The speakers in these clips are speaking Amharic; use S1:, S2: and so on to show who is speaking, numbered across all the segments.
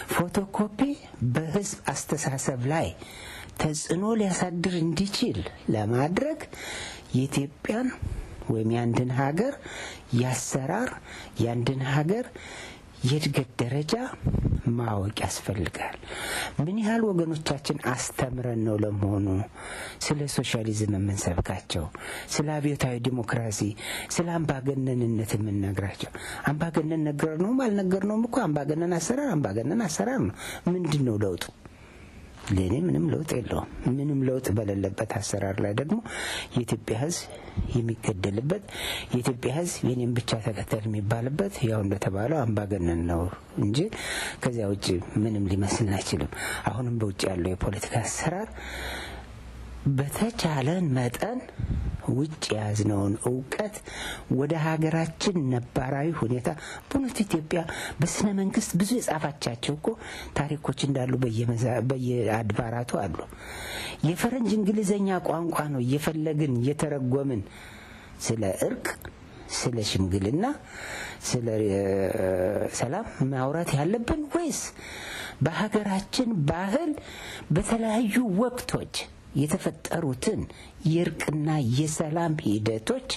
S1: ፎቶኮፒ በህዝብ አስተሳሰብ ላይ ተጽዕኖ ሊያሳድር እንዲችል ለማድረግ የኢትዮጵያን ወይም የአንድን ሀገር የአሰራር የአንድን ሀገር የእድገት ደረጃ ማወቅ ያስፈልጋል። ምን ያህል ወገኖቻችን አስተምረን ነው ለመሆኑ ስለ ሶሻሊዝም የምንሰብካቸው፣ ስለ አብዮታዊ ዲሞክራሲ፣ ስለ አምባገነንነት የምንነግራቸው? አምባገነን ነገር ነውም አልነገርነውም እኮ አምባገነን አሰራር አምባገነን አሰራር ነው። ምንድን ነው ለውጡ? ለእኔ ምንም ለውጥ የለውም። ምንም ለውጥ በሌለበት አሰራር ላይ ደግሞ የኢትዮጵያ ሕዝብ የሚገደልበት የኢትዮጵያ ሕዝብ የኔም ብቻ ተከተል የሚባልበት ያው እንደተባለው አምባገነን ነው እንጂ ከዚያ ውጭ ምንም ሊመስልን አይችልም። አሁንም በውጭ ያለው የፖለቲካ አሰራር በተቻለን መጠን ውጭ የያዝነውን እውቀት ወደ ሀገራችን ነባራዊ ሁኔታ በእውነቱ ኢትዮጵያ በስነ መንግስት ብዙ የጻፋቻቸው እኮ ታሪኮች እንዳሉ በየአድባራቱ አሉ። የፈረንጅ እንግሊዘኛ ቋንቋ ነው እየፈለግን እየተረጎምን ስለ እርቅ፣ ስለ ሽምግልና፣ ስለ ሰላም ማውራት ያለብን ወይስ በሀገራችን ባህል በተለያዩ ወቅቶች የተፈጠሩትን የእርቅና የሰላም ሂደቶች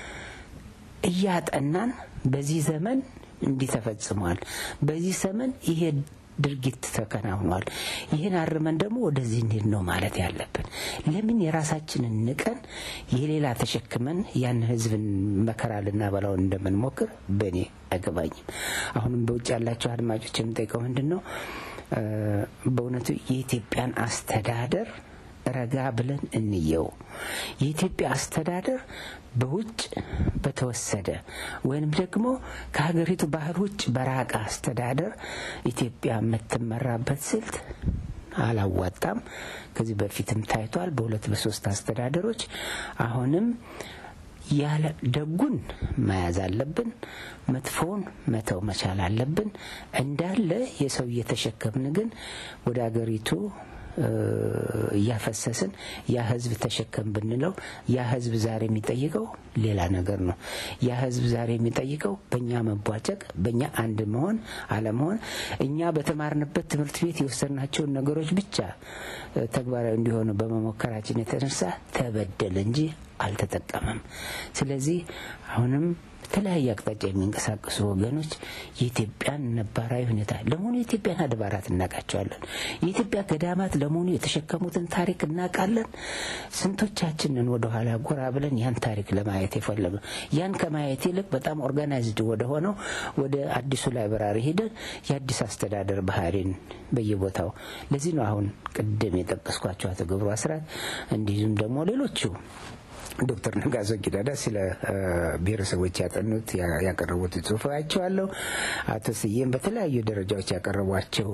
S1: እያጠናን በዚህ ዘመን እንዲህ ተፈጽሟል፣ በዚህ ዘመን ይሄ ድርጊት ተከናውኗል፣ ይህን አርመን ደግሞ ወደዚህ እንሂድ ነው ማለት ያለብን። ለምን የራሳችንን ንቀን የሌላ ተሸክመን ያን ህዝብን መከራ ልናበላው እንደምንሞክር በእኔ አይገባኝም። አሁንም በውጭ ያላቸው አድማጮች የምጠይቀው ምንድን ነው በእውነቱ የኢትዮጵያን አስተዳደር ረጋ ብለን እንየው። የኢትዮጵያ አስተዳደር በውጭ በተወሰደ ወይንም ደግሞ ከሀገሪቱ ባህል ውጭ በራቀ አስተዳደር ኢትዮጵያ የምትመራበት ስልት አላዋጣም። ከዚህ በፊትም ታይቷል በሁለት በሶስት አስተዳደሮች። አሁንም ያለ ደጉን መያዝ አለብን፣ መጥፎውን መተው መቻል አለብን። እንዳለ የሰው እየተሸከምን ግን ወደ ሀገሪቱ እያፈሰስን ያ ህዝብ ተሸከም ብንለው ያ ህዝብ ዛሬ የሚጠይቀው ሌላ ነገር ነው። ያ ህዝብ ዛሬ የሚጠይቀው በእኛ መቧጨቅ፣ በእኛ አንድ መሆን አለመሆን፣ እኛ በተማርንበት ትምህርት ቤት የወሰድናቸውን ነገሮች ብቻ ተግባራዊ እንዲሆኑ በመሞከራችን የተነሳ ተበደለ እንጂ አልተጠቀመም። ስለዚህ አሁንም በተለያየ አቅጣጫ የሚንቀሳቀሱ ወገኖች የኢትዮጵያን ነባራዊ ሁኔታ ለመሆኑ የኢትዮጵያን አድባራት እናውቃቸዋለን? የኢትዮጵያ ገዳማት ለመሆኑ የተሸከሙትን ታሪክ እናውቃለን? ስንቶቻችንን ወደኋላ ጎራ ብለን ያን ታሪክ ለማየት የፈለገ ያን ከማየት ይልቅ በጣም ኦርጋናይዝድ ወደ ሆነው ወደ አዲሱ ላይብራሪ ሄደን የአዲስ አስተዳደር ባህሪን በየቦታው ለዚህ ነው አሁን ቅድም የጠቀስኳቸው አቶ ገብሩ አስራት እንዲሁም ደግሞ ሌሎቹ ዶክተር ነጋሶ ጊዳዳ ስለ ብሔረሰቦች ያጠኑት ያቀረቡት ጽሁፍ አይቼዋለሁ። አቶ ስዬም በተለያዩ ደረጃዎች ያቀረቧቸው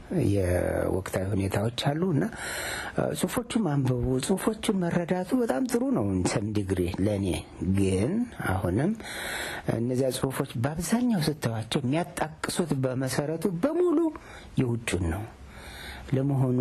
S1: የወቅታዊ ሁኔታዎች አሉ እና ጽሁፎቹም አንብቡ፣ ጽሁፎቹን መረዳቱ በጣም ጥሩ ነው ሰም ዲግሪ ለእኔ ግን አሁንም እነዚያ ጽሁፎች በአብዛኛው ስተዋቸው የሚያጣቅሱት በመሰረቱ በሙሉ የውጩን ነው። ለመሆኑ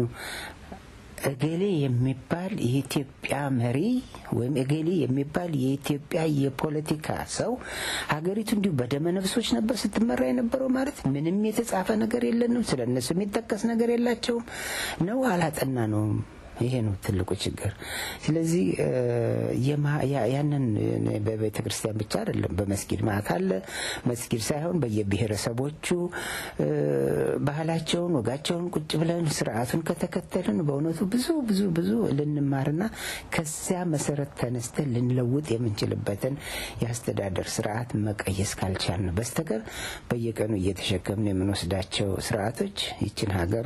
S1: እገሌ የሚባል የኢትዮጵያ መሪ ወይም እገሌ የሚባል የኢትዮጵያ የፖለቲካ ሰው ሀገሪቱ እንዲሁ በደመ ነፍሶች ነበር ስትመራ የነበረው ማለት ምንም የተጻፈ ነገር የለንም። ስለ እነሱ የሚጠቀስ ነገር የላቸውም ነው አላጠና ነው። ይሄ ነው ትልቁ ችግር። ስለዚህ ያንን በቤተ ክርስቲያን ብቻ አይደለም፣ በመስጊድ ማለት አለ። መስጊድ ሳይሆን በየብሔረሰቦቹ ባህላቸውን፣ ወጋቸውን ቁጭ ብለን ስርዓቱን ከተከተልን በእውነቱ ብዙ ብዙ ብዙ ልንማርና ከዚያ መሰረት ተነስተን ልንለውጥ የምንችልበትን የአስተዳደር ስርዓት መቀየስ ካልቻልን በስተቀር በየቀኑ እየተሸከምን የምንወስዳቸው ስርዓቶች ይችን ሀገር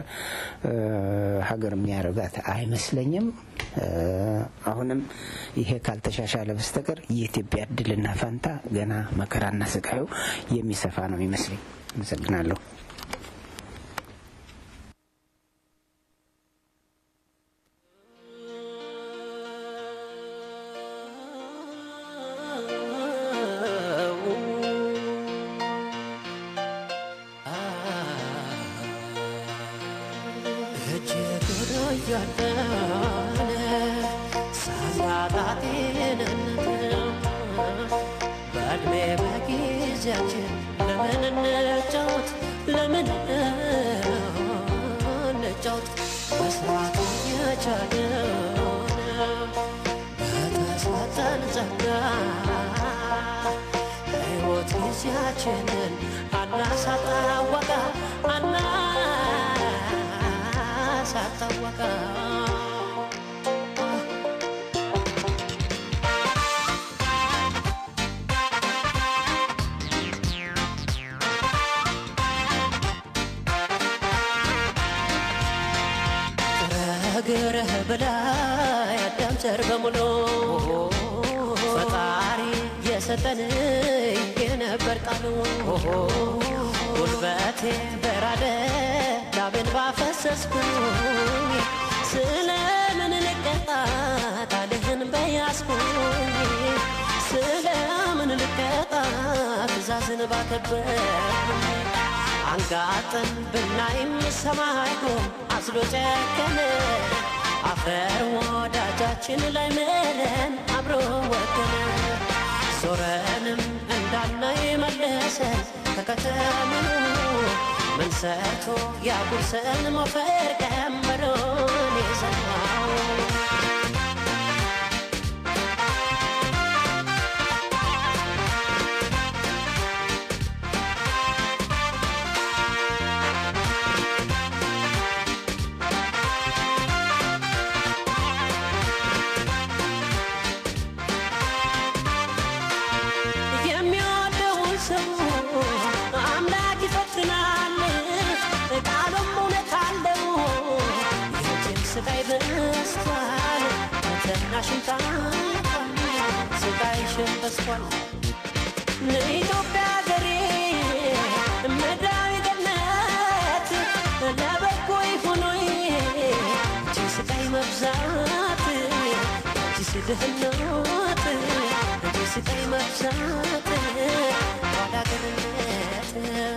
S1: ሀገር የሚያደርጋት አይመስለኝም። አሁንም ይሄ ካልተሻሻለ በስተቀር የኢትዮጵያ እድልና ፈንታ ገና መከራና ስቃዩ የሚሰፋ ነው የሚመስለኝ። አመሰግናለሁ።
S2: በእድሜ በጊዜያችን ለምን እንጫወት ለምን አልቻልንም በተሰጠን ጸጋ ሕይወት ጊዜያችንን አናሳጣወቃ አናሳጣወቃ ግረህ ብላ ያዳም ዘር በሙሉ ፈጣሪ የሰጠን የነበር ቃሉ ጉልበቴ በራደ ላብን ባፈሰስኩኝ ስለምን ልቀጣት አልህን በያዝኩኝ ስለምን ልቀጣ ትእዛዝን ባከበርኩኝ አንጋጥን ብናይም ሰማይ ጎን አስሎ ጨከነ አፈር ወዳጃችን ላይ ምለን አብሮ ወገነ ዞረንም እንዳናይ መለሰን ከከተምኑ ምን ሰርቶ ያጉርሰን ሞፈር ቀንበሮን የሰማው የሚወደውን ሰው አምላክ ይፈትናል፣ ቃሉም እውነት አለው። የልጅም ስቃይ በዝቷል፣ ፈተናሽም ታልፏል፣ ስቃይሽም በዝቷል። ለኢትዮጵያ ሀገሬ ምድራዊ ገነት ለበጎ ይሁኖይ እጅ ስቃይ መብዛት እጅ ድህነት እጅ ስቃይ መብዛት ኋላ ቀርነት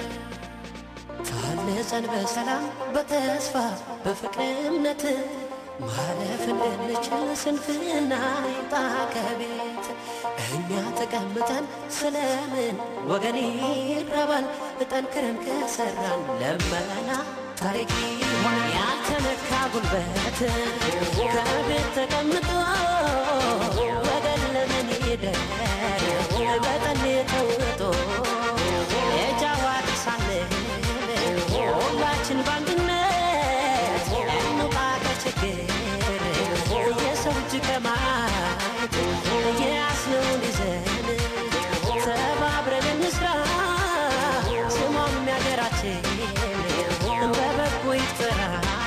S2: ታንጸን በሰላም በተስፋ በፍቅር እምነት ማለፍ እንድንችል ስንፍና ይጣ ከቤት እኛ ተቀምጠን ስለምን ወገን ይራባል? ጠንክረን ከሰራን ለመና ታሪክ ሆነ ያልተነካ ጉልበት ከቤት ተቀምጦ ወገን ለምን ይደር በጠን ተውጦ የጃዋር ሳንል ሁላችን በአንድነት እንውጣ ከችግር የሰው እጅ ከማየት የያዝነውን ይዘን ተባብረን እንስራ ስሟም የሀገራችን በበጎ ይጠራ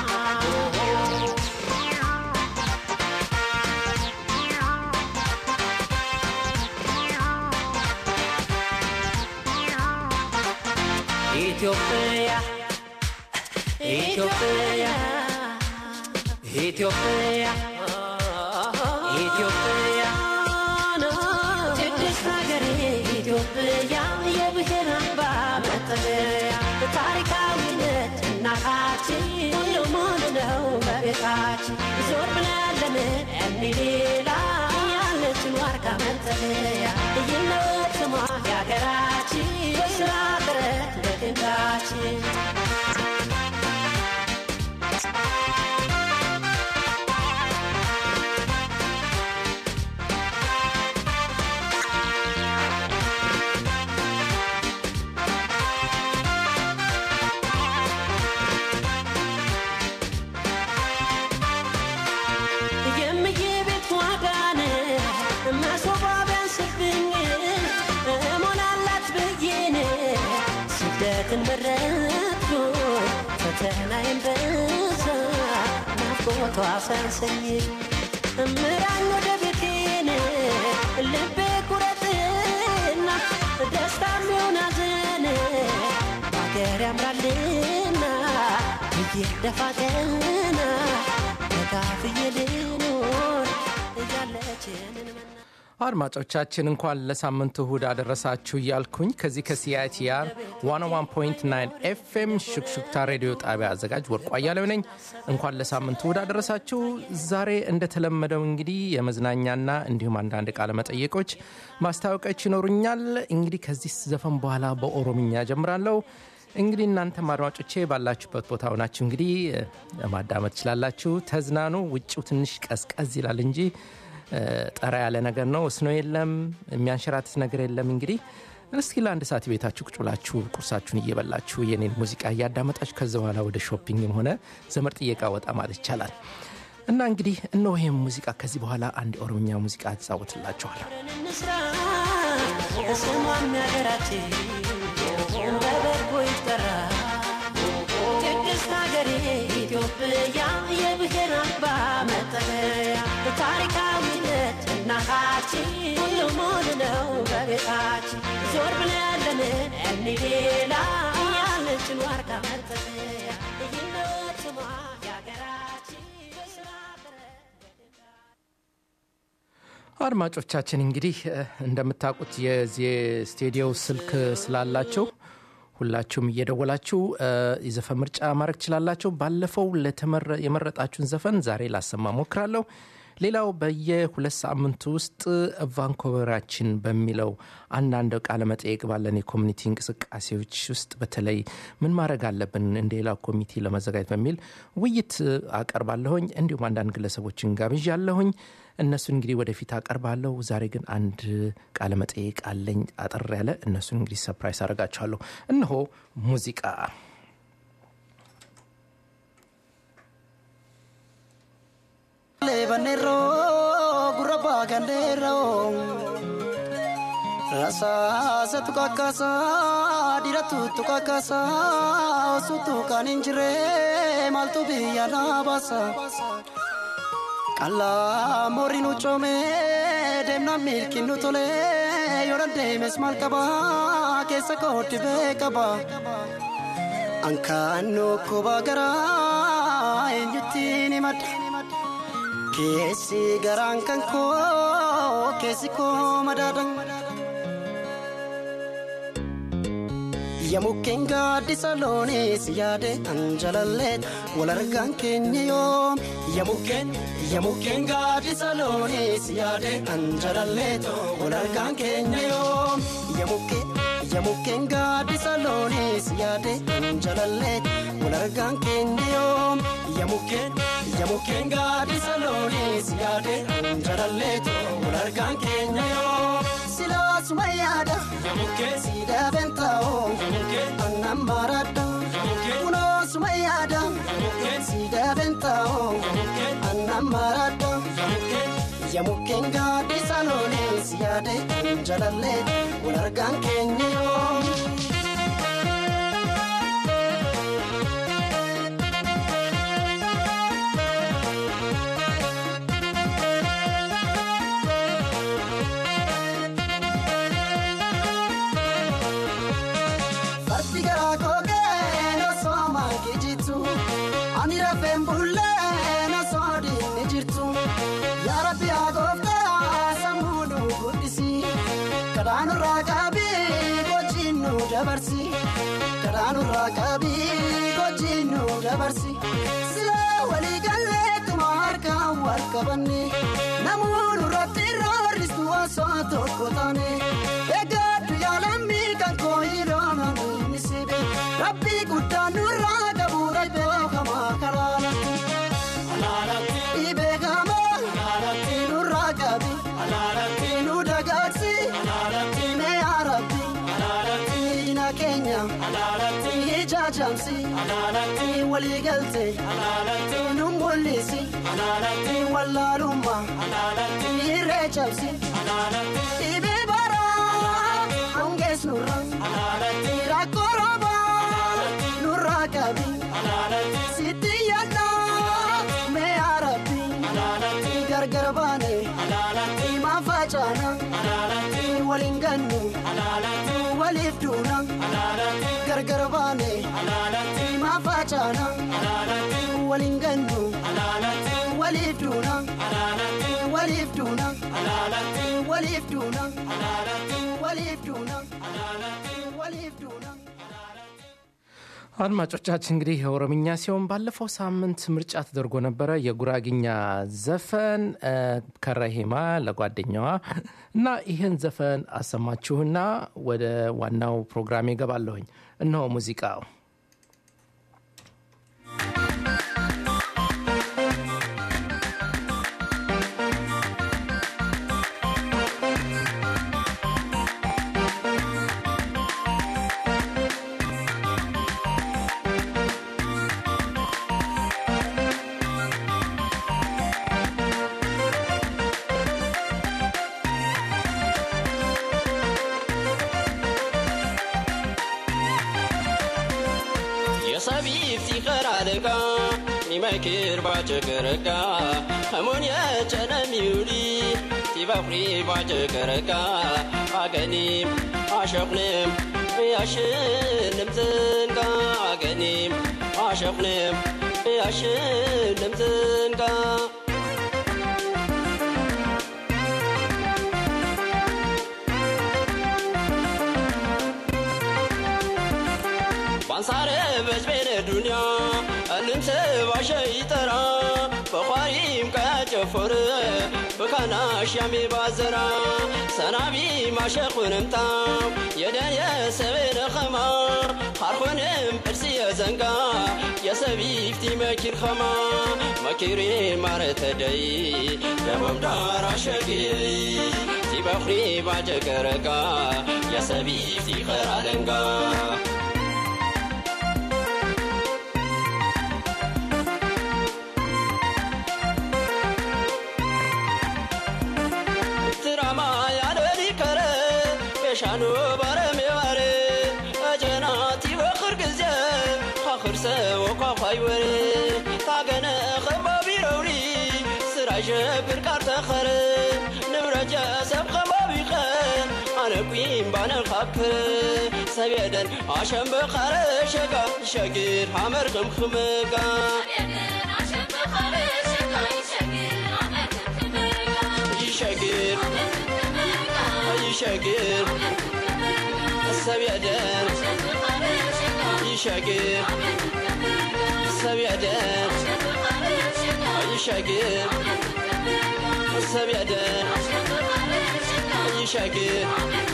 S2: ኢትዮጵያ ኢትዮጵያ ኢትዮጵያ ኢትዮጵያ ቅድስት ሀገሬ ኢትዮጵያ የብሔር አምባ መጠለያ ታሪካዊነት እናታችን ሁሉም ሙሉ ነው በቤታችን ዞር ብለን ለምን እኒ ሌላ ያለችን ዋርካ መጠለያ ይለት ስሟ የሀገራችን በስራ ጥረት በድንጋችን የምዬ ቤት ዋጋን መሶባ ቢያንስብኝ እሞላላት ብዬን ስደትን መረጥኩ ፈተናዬን በዛ ናፍቆቷ ሳንሰኝ ምራኝ ወደ ቤቴን ልቤ ቁረጥና ደስታ የሚሆን ሐዘን ሀገር ያምራልና ብዬ ደፋ ቀና ተካፍዬ ልኖር እያለችንን መና
S3: አድማጮቻችን እንኳን ለሳምንቱ እሁድ አደረሳችሁ እያልኩኝ ከዚህ ከሲአይቲአር 101.9 ኤፍኤም ሹክሹክታ ሬዲዮ ጣቢያ አዘጋጅ ወርቁ አያሌው ነኝ። እንኳን ለሳምንቱ እሁድ አደረሳችሁ። ዛሬ እንደተለመደው እንግዲህ የመዝናኛና እንዲሁም አንዳንድ ቃለ መጠየቆች ማስታወቂያዎች ይኖሩኛል። እንግዲህ ከዚህ ዘፈን በኋላ በኦሮምኛ ጀምራለሁ። እንግዲህ እናንተም አድማጮቼ ባላችሁበት ቦታ ሆናችሁ እንግዲህ እ፣ ማዳመጥ ትችላላችሁ። ተዝናኑ። ውጭው ትንሽ ቀዝቀዝ ይላል እንጂ እ፣ ጠራ ያለ ነገር ነው። እስኖ የለም፣ የሚያንሸራትት ነገር የለም። እንግዲህ እስኪ ለአንድ ሰዓት ቤታችሁ ቁጭ ብላችሁ ቁርሳችሁን እየበላችሁ የኔን ሙዚቃ እያዳመጣችሁ ከዚ በኋላ ወደ ሾፒንግም ሆነ ዘመድ ጥየቃ ወጣ ማለት ይቻላል። እና እንግዲህ እነሆ ይህም ሙዚቃ ከዚህ በኋላ አንድ የኦሮምኛ ሙዚቃ አጫውትላችኋለሁ።
S2: እንስራ ስሟም ያገራችን በበጎ ይጠራ ቅድስት ሀገሬ ኢትዮጵያ የብሔር አምባ መጠለያ ታሪካዊነት እናታችን ሁሉም ሙሉ ነው በቤታችን ዞር ብለን ለምን እኒ ሌላ ያለችን ዋርካ መጠለያ ይህነት ስሟ የሀገራችን በስራ ጥረት
S3: አድማጮቻችን እንግዲህ እ፣ እንደምታውቁት የዚህ ስቱዲዮ ስልክ ስላላቸው ሁላችሁም እየደወላችሁ እ፣ የዘፈን ምርጫ ማድረግ ትችላላችሁ። ባለፈው ለተመረ- የመረጣችሁን ዘፈን ዛሬ ላሰማ ሞክራለሁ። ሌላው በየሁለት ሳምንቱ ውስጥ ቫንኮቨራችን በሚለው አንዳንድ ቃለ መጠየቅ ባለን የኮሚኒቲ እንቅስቃሴዎች ውስጥ በተለይ ምን ማድረግ አለብን እንደ ሌላው ኮሚቴ ለመዘጋጀት በሚል ውይይት አቀርባለሁኝ። እንዲሁም አንዳንድ ግለሰቦችን ጋብዣለሁኝ። እነሱን እንግዲህ ወደፊት አቀርባለሁ። ዛሬ ግን አንድ ቃለ መጠየቅ አለኝ አጠር ያለ። እነሱን እንግዲህ ሰፕራይስ አደርጋችኋለሁ። እነሆ ሙዚቃ
S4: Lebanero, guraba gandero. Rasa satu kakasa, dira tutu kakasa, sutu kan injire, maltu biya nabasa. Kala morinu chome, demna milkinu tole, yoran demes malkaba, kesa koti bekaba. Ankaanno kuba gara, eenyutti mad. Keessi garaan kan koo keessi koo madaadan. Yamukkeen gaaddisa loonis yaade anjalalleet wal argaan keenya yoom. Yamukkeen yamukkeen gaaddisa loonis yaade anjalalleet wal argaan keenya yoom. Yamukkeen yamukkeen gaaddisa loonis yaade anjalalleet wal argaan keenya yoom. Yamukkeen yamukkeen gaaddisa loonis yaade anjalalleet wal argaan keenya yoom. Silaasuma yaada yamukkeen siidaa bentaa'oo yamukkeen annan baradha kunoosuma yaada yamukkeen siidaa bentaa'oo yamukkeen annan baradha yamukkeen gaaddisa loonis yaade anjalalleet wal argaan keenya yoom. Fardi garaa kookee na sooma kijitu ani rafeen bullee na soodinni jirtu yaa rabbi haa gooftaa sammuu nu guddisi kadhaanurraa qaabii gochiin nu dabarsi kadhaanurraa qaabii gochiin nu dabarsi silee walii galleetuma harkaan wal qabanne namoonni irratti roorristu osoo tokko taane eeggadhu yaalammii kan koo hidhoona inni sibe rabbii guddaa nurraa qabu beekamaa karaanatti beekamaa nurraa qabi nu dagaagsi mee arabbi diina keenya ijaajamsi walii galte nu mul'isi wallaalummaa irree cabsi dhibee baraa hongees nurra rakkoo roobaa nurraa qabi sitti yaadda mee arabbi gargar baane himaa facaana waliin gannu waliif duuna gargar baane himaa facaana waliin gannu waliif duuna waliif duuna waliif duuna waliif duuna waliif duuna
S3: አድማጮቻችን እንግዲህ የኦሮምኛ ሲሆን ባለፈው ሳምንት ምርጫ ተደርጎ ነበረ። የጉራግኛ ዘፈን እ፣ ከረሂማ ለጓደኛዋ እና ይህን ዘፈን አሰማችሁና ወደ ዋናው ፕሮግራሜ ገባለሁኝ። እነሆ ሙዚቃው
S5: የሰቢፍቲ ኸራልጋ ኒመክር ባጭቅርጋ ከሙን የጨነሚውሊ ቲበፍሪ ባጭቅርጋ አገኒም አሸኽንም ያሽንም ዝንጋ አገኒም አሸኽንም ያሽንም ዝንጋ ባንሳረ በዝቤነ ዱንያ እንምስ ባሸ ይጠራ በኳሪም ቀጨፎር በካናሽ ያሜ ባዘራ ሰናቢ ማሸኹንምታው የደን የሰቤነ ኸማ ሃርኾንም እርሲ የዘንጋ የሰቢፍቲ መኪር ኸማ መኪሬ ማረተደይ ደቦም ዳር አሸጊይ ቲበኽሪ ባጀገረጋ የሰቢፍቲ ኸራለንጋ ትራማ ያለሊ ከረ የሻኑ ባረሜ ባረ አጀናቲ በኽር ጊዜ ካኽር ሰው ኳኳይ ወረ ታገነ ኸባቢ ረውሪ ስራ ሸብር ቃር ተኸረ ንብረጀ ሰብ ኸባቢ ኸ ኣነ ቁም ባነ ኻክረ ሰብየደን ኣሸም በኻረ ሸጋ ሸጊር ሓመር ክምክምጋ ይሸጊር ይሸጊር ሰብየደን ይሸጊር ሰብየደን ይሸጊር ሰብየደን ይሸጊር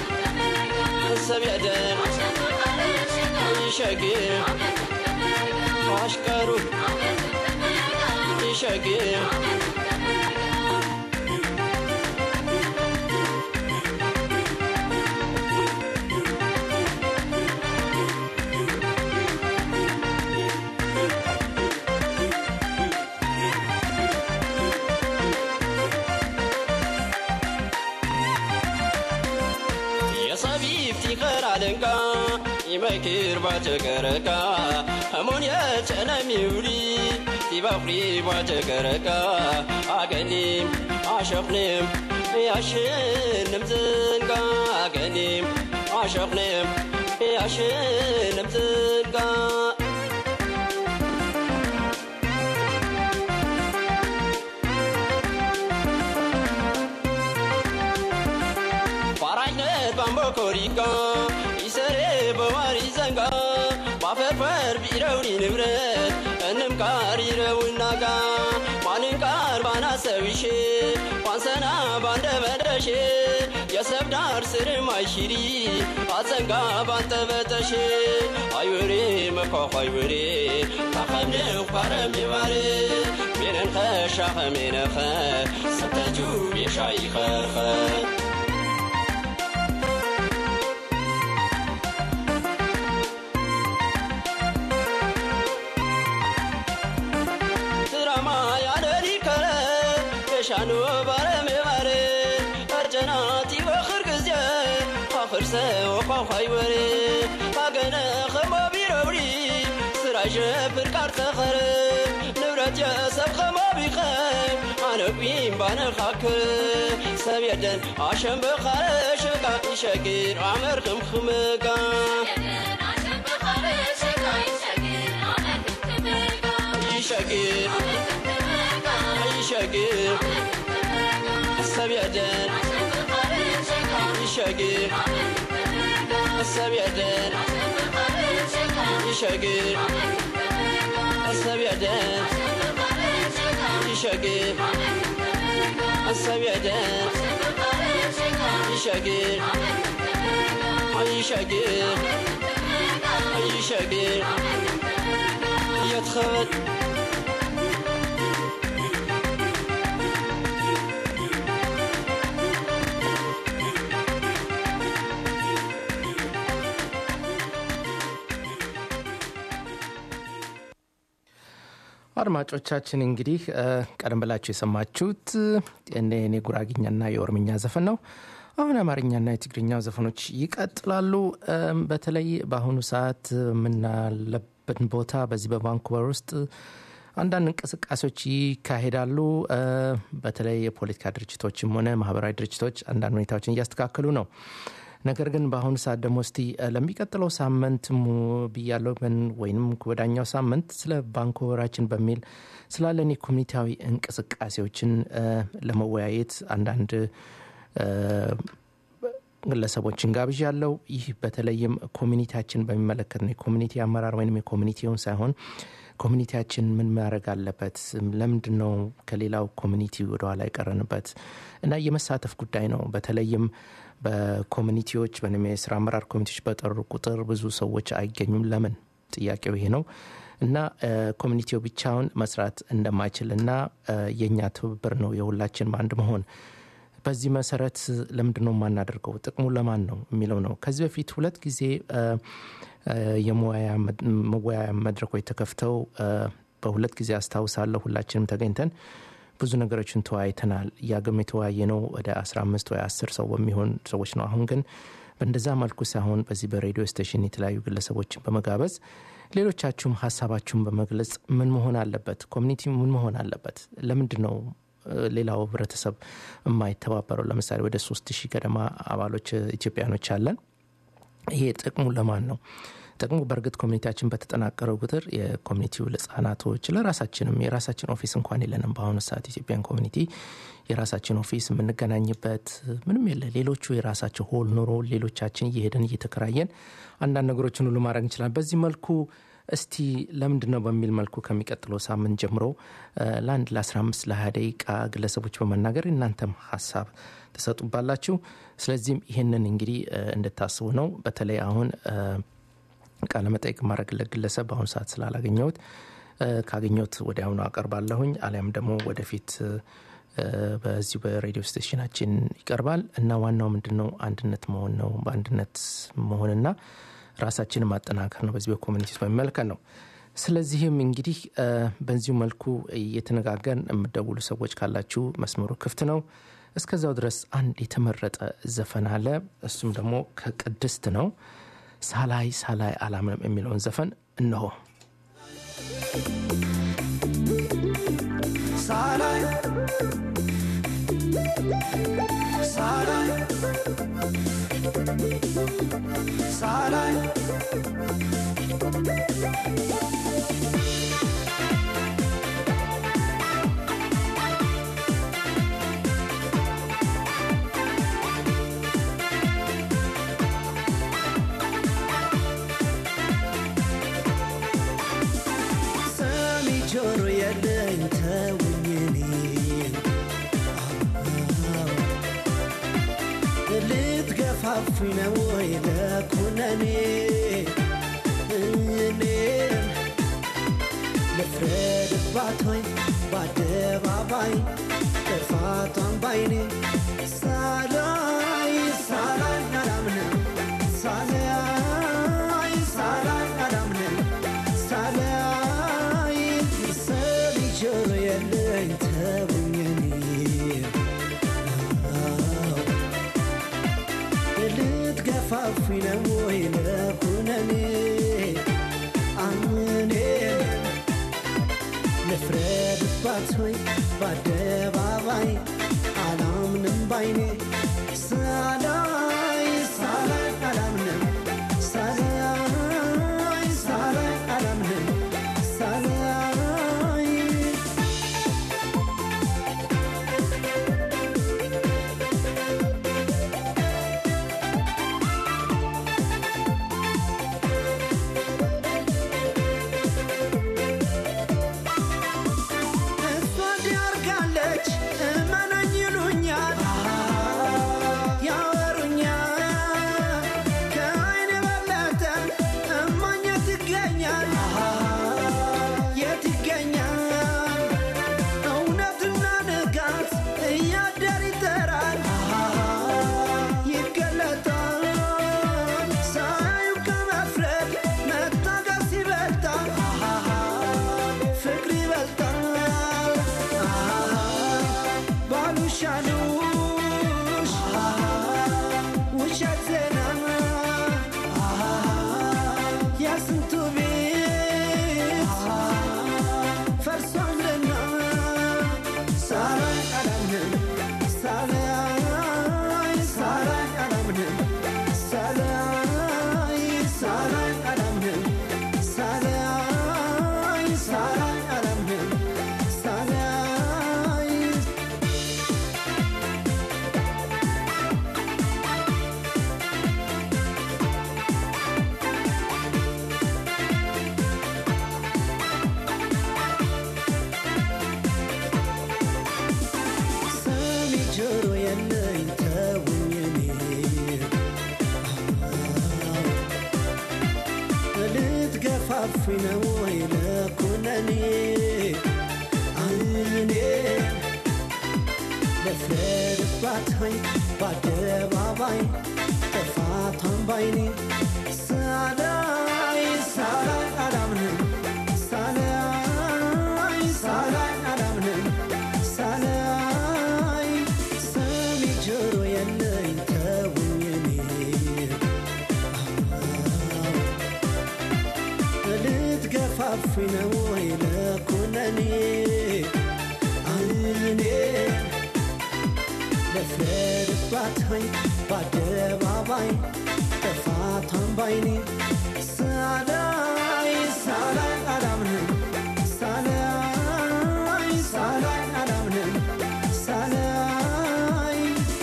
S5: ሰብየደን ይሸጊር አሽከሩ ይሸጊር የሰቢፍቲ ኸራልንጋ ይመክር ባጨገረጋ ህሙን የጨነሚውሊ ቲበኽሪ ባጨገረጋ አገኒም አሸኽንም ያሽንም ዝንጋ አገኒም አሸኽንም ያሽንም ዝንጋ ፋራጅነት ባምቦኮሪጋ ይሰሬ በዋሪ ዘንጋ ባፈርፈር ቢረውኒ ንብረት እንም ቃር ይረውናጋ ማንን ቃር ባናሰዊሼ ዋንሰና ባንደ መደሼ የሰብ ዳር ስርም አይሽሪ አዘንጋ ባንጠበጠሼ አይወሬ መኳኳ አይወሬ ታኸምንው ኳረም ይባሬ ሜነንኸ ሻኸ ሜነኸ ሰተጁ ቤሻ ይኸርኸ ትራማ ያለሊ ከረ የሻኑ ባረሜ ባረ አርጀናቲ በኽር ጊዜ ካኽር ሰው ኳኳይ ወሬ ካገነ ኸማቢ ረውሪ ስራ ሸብር ቃር ተኸረ ንብረት የሰብ ኸማቢ ኸ ኣነ ቁም ባነ ኻክር ሰብ የደን ኣሸም በኻረ ሸጋ ይሸጊር ዓመር ክምክምጋ ይሸጊር ይሸጊር ሰብ የደን ይሸጊር ሰብ የደን ይሸግር አሰብ ያደር ይሸግር አሰብ ያደር ይሸግር ይሸግር ይሸግር يتخبط
S3: አድማጮቻችን እንግዲህ እ፣ ቀደም ብላችሁ የሰማችሁት እኔ እኔ ጉራግኛና የኦሮምኛ ዘፈን ነው። አሁን የአማርኛና የትግርኛው ዘፈኖች ይቀጥላሉ። እም፣ በተለይ በአሁኑ ሰዓት የምናለበት ቦታ በዚህ በቫንኩቨር ውስጥ አንዳንድ እንቅስቃሴዎች ይካሄዳሉ። እ፣ በተለይ የፖለቲካ ድርጅቶችም ሆነ ማህበራዊ ድርጅቶች አንዳንድ ሁኔታዎችን እያስተካከሉ ነው። ነገር ግን በአሁኑ ሰዓት ደግሞ እስቲ እ፣ ለሚቀጥለው ሳምንት ሙ- ብያለሁ ግን ወይም ወዳኛው ሳምንት ስለ ቫንኩቨራችን በሚል ስላለን የኮሚኒቲያዊ እንቅስቃሴዎችን እ፣ ለመወያየት አንዳንድ እ፣ ግለሰቦችን ጋብዥ ያለው ይህ በተለይም ኮሚኒቲያችን በሚመለከት ነው። የኮሚኒቲ አመራር ወይም የኮሚኒቲውን ሳይሆን ኮሚኒቲያችን ምን ማድረግ አለበት፣ ለምንድን ነው ከሌላው ኮሚኒቲ ወደኋላ የቀረንበት እና የመሳተፍ ጉዳይ ነው። በተለይም በኮሚኒቲዎች ወይም የስራ አመራር ኮሚቴዎች በጠሩ ቁጥር ብዙ ሰዎች አይገኙም። ለምን? ጥያቄው ይሄ ነው እና እ፣ ኮሚኒቲው ብቻውን መስራት እንደማይችል እና እ፣ የእኛ ትብብር ነው የሁላችን በአንድ መሆን በዚህ መሰረት ለምንድን ነው የማናደርገው? ጥቅሙ ለማን ነው የሚለው ነው። ከዚህ በፊት ሁለት ጊዜ እ፣ እ፣ የመወያያ መድ- መወያያ መድረኮች ተከፍተው እ፣ በሁለት ጊዜ አስታውሳለሁ። ሁላችንም ተገኝተን ብዙ ነገሮችን ተወያይተናል። ያገም የተወያየ ነው ወደ 15 ወይ 10 ሰው በሚሆን ሰዎች ነው። አሁን ግን በእንደዛ መልኩ ሳይሆን በዚህ በሬዲዮ ስቴሽን የተለያዩ ግለሰቦችን በመጋበዝ ሌሎቻችሁም ሀሳባችሁን በመግለጽ ምን መሆን አለበት፣ ኮሚኒቲ ምን መሆን አለበት፣ ለምንድን ነው እ፣ ሌላው ህብረተሰብ የማይተባበረው? ለምሳሌ ወደ ሶስት ሺህ ገደማ አባሎች እ፣ ኢትዮጵያኖች አለን። ይሄ ጥቅሙ ለማን ነው? ጥቅሙ በእርግጥ ኮሚኒቲያችን በተጠናቀረው ቁጥር የኮሚኒቲው ለህጻናቶች ለራሳችንም የራሳችን ኦፊስ እንኳን የለንም። በአሁኑ ሰዓት ኢትዮጵያን ኮሚኒቲ የራሳችን ኦፊስ የምንገናኝበት ምንም የለ። ሌሎቹ የራሳቸው ሆል ኑሮ፣ ሌሎቻችን እየሄደን እየተከራየን አንዳንድ ነገሮችን ሁሉ ማድረግ እንችላለን። በዚህ መልኩ እስቲ ለምንድን ነው በሚል መልኩ ከሚቀጥለው ሳምንት ጀምሮ እ፣ ለአንድ ለ15 ለ20 ደቂቃ ግለሰቦች በመናገር እናንተም ሀሳብ ትሰጡባላችሁ። ስለዚህም ይህንን እንግዲህ እ፣ እንድታስቡ ነው። በተለይ አሁን እ፣ ቃለ መጠይቅ ማድረግለት ግለሰብ በአሁኑ ሰዓት ስላላገኘሁት እ፣ ካገኘሁት ወዲያውኑ አቀርባለሁኝ አሊያም ደግሞ ወደፊት እ፣ በዚሁ በሬዲዮ ስቴሽናችን ይቀርባል እና ዋናው ምንድን ነው አንድነት መሆን ነው። በአንድነት መሆንና ራሳችንን ማጠናከር ነው። በዚህ በኮሚኒቲ በሚመለከት ነው። ስለዚህም እንግዲህ እ፣ በዚሁ መልኩ እየተነጋገርን የምደውሉ ሰዎች ካላችሁ መስመሩ ክፍት ነው። እስከዛው ድረስ አንድ የተመረጠ ዘፈን አለ። እሱም ደግሞ ከቅድስት ነው። ሳላይ ሳላይ አላምንም የሚለውን ዘፈን እነሆ።
S4: ሳላይ ሳላይ ሳላይ ሰሚ ጆሮ የለኝ ተውኝ እኔን ልትገፋፉኝ ነው ወይ ለኩነኔ እኔን ልፍረድባት ወይ በአደባባይ ጥፋቷን ባይኔ ሳላይ ሳላይ አላምንም ሳላይ ሳላይ አላምንም ሳላይ ሰሚ ጆሮ የለኝ ተውኝ እኔን ልትገፋፉኝ ነው ወይ ለኩነኔ አምኔን ልፍረድባት ወይ በአደባባይ አላምንም ባይኔ ሳላይ ሳላይ አላምንም ሳላይ ሳላይ አላምንም ሳላይ ይሻሉሽ ውሸት ዜና የስንቱ ቤት ፈርሷልና ሳላይ አላምንም ሳላይ ሳላይ አላምንም ሳላይ ሳላይ አላምንም ሳላይ ሳላይ አላምንም ሳላይ ሰሚ ጆሮ የለኝ ተውኝ እኔ ልትገፋፉኝ ነው ወይ ለኩነኔ እኔ ልፍረድባት ሆይ በአደባባይ ጥፋቷን ባይኔ ሳላይ ሳላይ አላምንም ሳላይ ሳላይ አላምንም ሳላይ ሰሚ ጆሮ የለኝ ተውኝ እኔ ልትገፋፉኝ ነው ወይ ለኩነኔ እኔ ልፍረድባት ሆይ በአደባባይ ጥፋቷን ባይኔ ሳላይ ሳላይ አላምንም ሳላይ ሳላይ አላምንም ሳላይ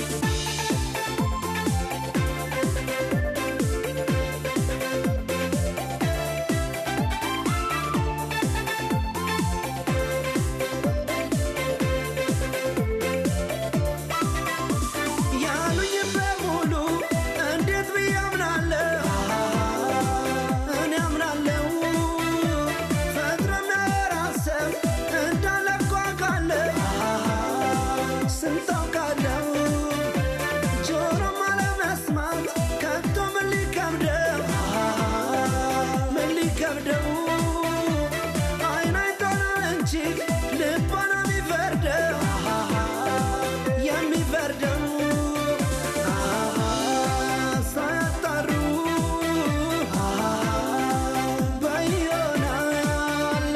S4: ያሉኝ በሙሉ እንዴት ብዬ አምናለሁ? እኔ አምናለሁ ፈጥረና ራስህ እንዳለ እኮ አውቃለሁ። ስንት አውቃለሁ ጆሮም አለመስማት ከቶ ምን ሊከብደው ምን ሊከብደው አይን አይቶ ነው እንጂ ልቦ ነው የሚፈርደው የሚፈርደው ሳያጣሩ በይሆናል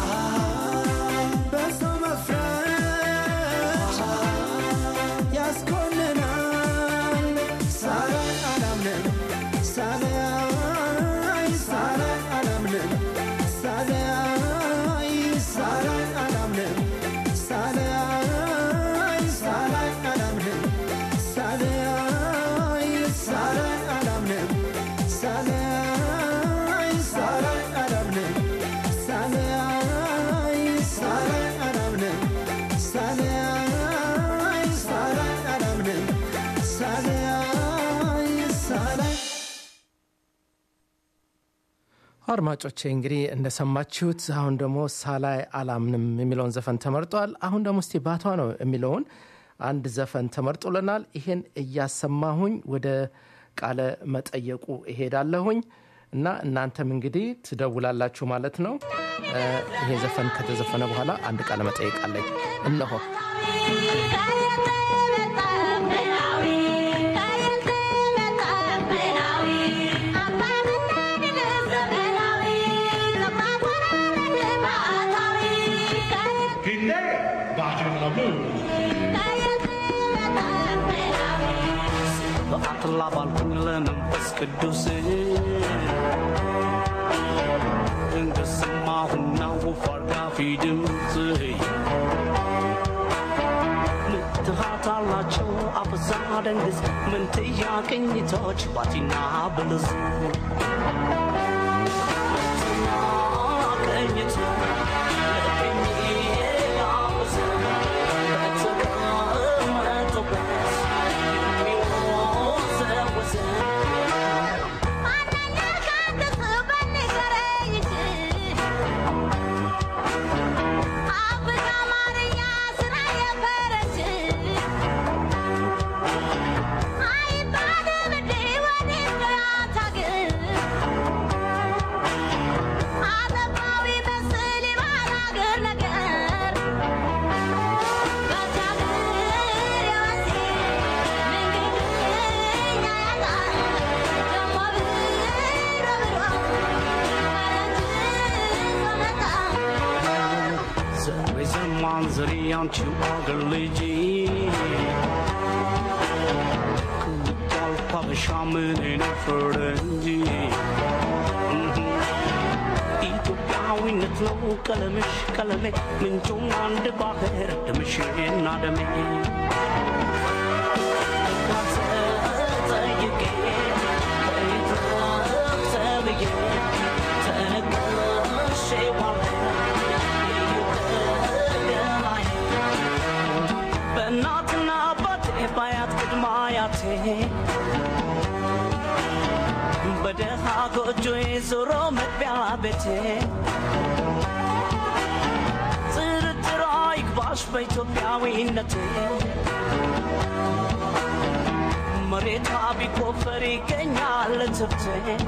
S4: በሰው መፍረድ ያስኮንናል ሳላይ አላምንም ሳላይ ሳላይ አላምንም ሳላይ ሳላይ አላምንም ሳላይ ሳላይ አላምንም ሳላይ ሳላይ አላምንም ሳላይ ሳላይ አላምንም ሳላይ ሳላይ አላምንም ሳላይ ሳላይ አላምንም ሳላይ ሳላይ
S3: አድማጮቼ እንግዲህ እንደሰማችሁት አሁን ደግሞ ሳላይ አላምንም የሚለውን ዘፈን ተመርጧል። አሁን ደግሞ እስቲ ባቷ ነው የሚለውን አንድ ዘፈን ተመርጦልናል። ይሄን እያሰማሁኝ ወደ ቃለ መጠየቁ እሄዳለሁኝ እና እናንተም እንግዲህ ትደውላላችሁ ማለት ነው። እ፣ ይሄ ዘፈን ከተዘፈነ በኋላ አንድ ቃለ መጠየቅ አለኝ። እነሆ
S6: Finne Bajen Lamu.
S7: በአትላ ባልኩኝ ለመንፈስ ቅዱስ እንደሰማሁና ወፍ አርጋፊ ድምፅ ምትሃት አላቸው አበዛ ደንግዝ ምንትያ ቅኝቶች ባቲና ብልዝ ምንትያ ቅኝቶ ለቅኝ ያበዝ በተቀመጠበት የሚወዘወዝ
S8: I
S7: ማንዘሪ አንቺው አገር ልጅ ከልብ አበሻ ምን ነው ፈረንጅ ኢትዮጵያዊነት ነው ቀለምሽ ቀለሜ ምንጩም አንድ ባህር ደምሽና ደሜ ተጠይቄ ተብዬ ተነቅሼ ዋለ በእናትና አባቴ ባያት ቅድመ አያቴ በደሃ ጎጆዬ ዞሮ መግቢያ ቤቴ ጥርጥር አይግባሽ በኢትዮጵያዊነቴ መሬቷ ቢቆፈር ይገኛል ትብቴ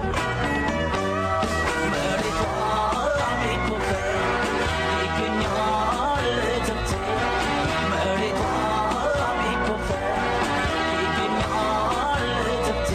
S7: መሬቷ ቢቆፈር ይገኛል ትብቴ መሬቷ ቢቆፈር ይገኛል ትብቴ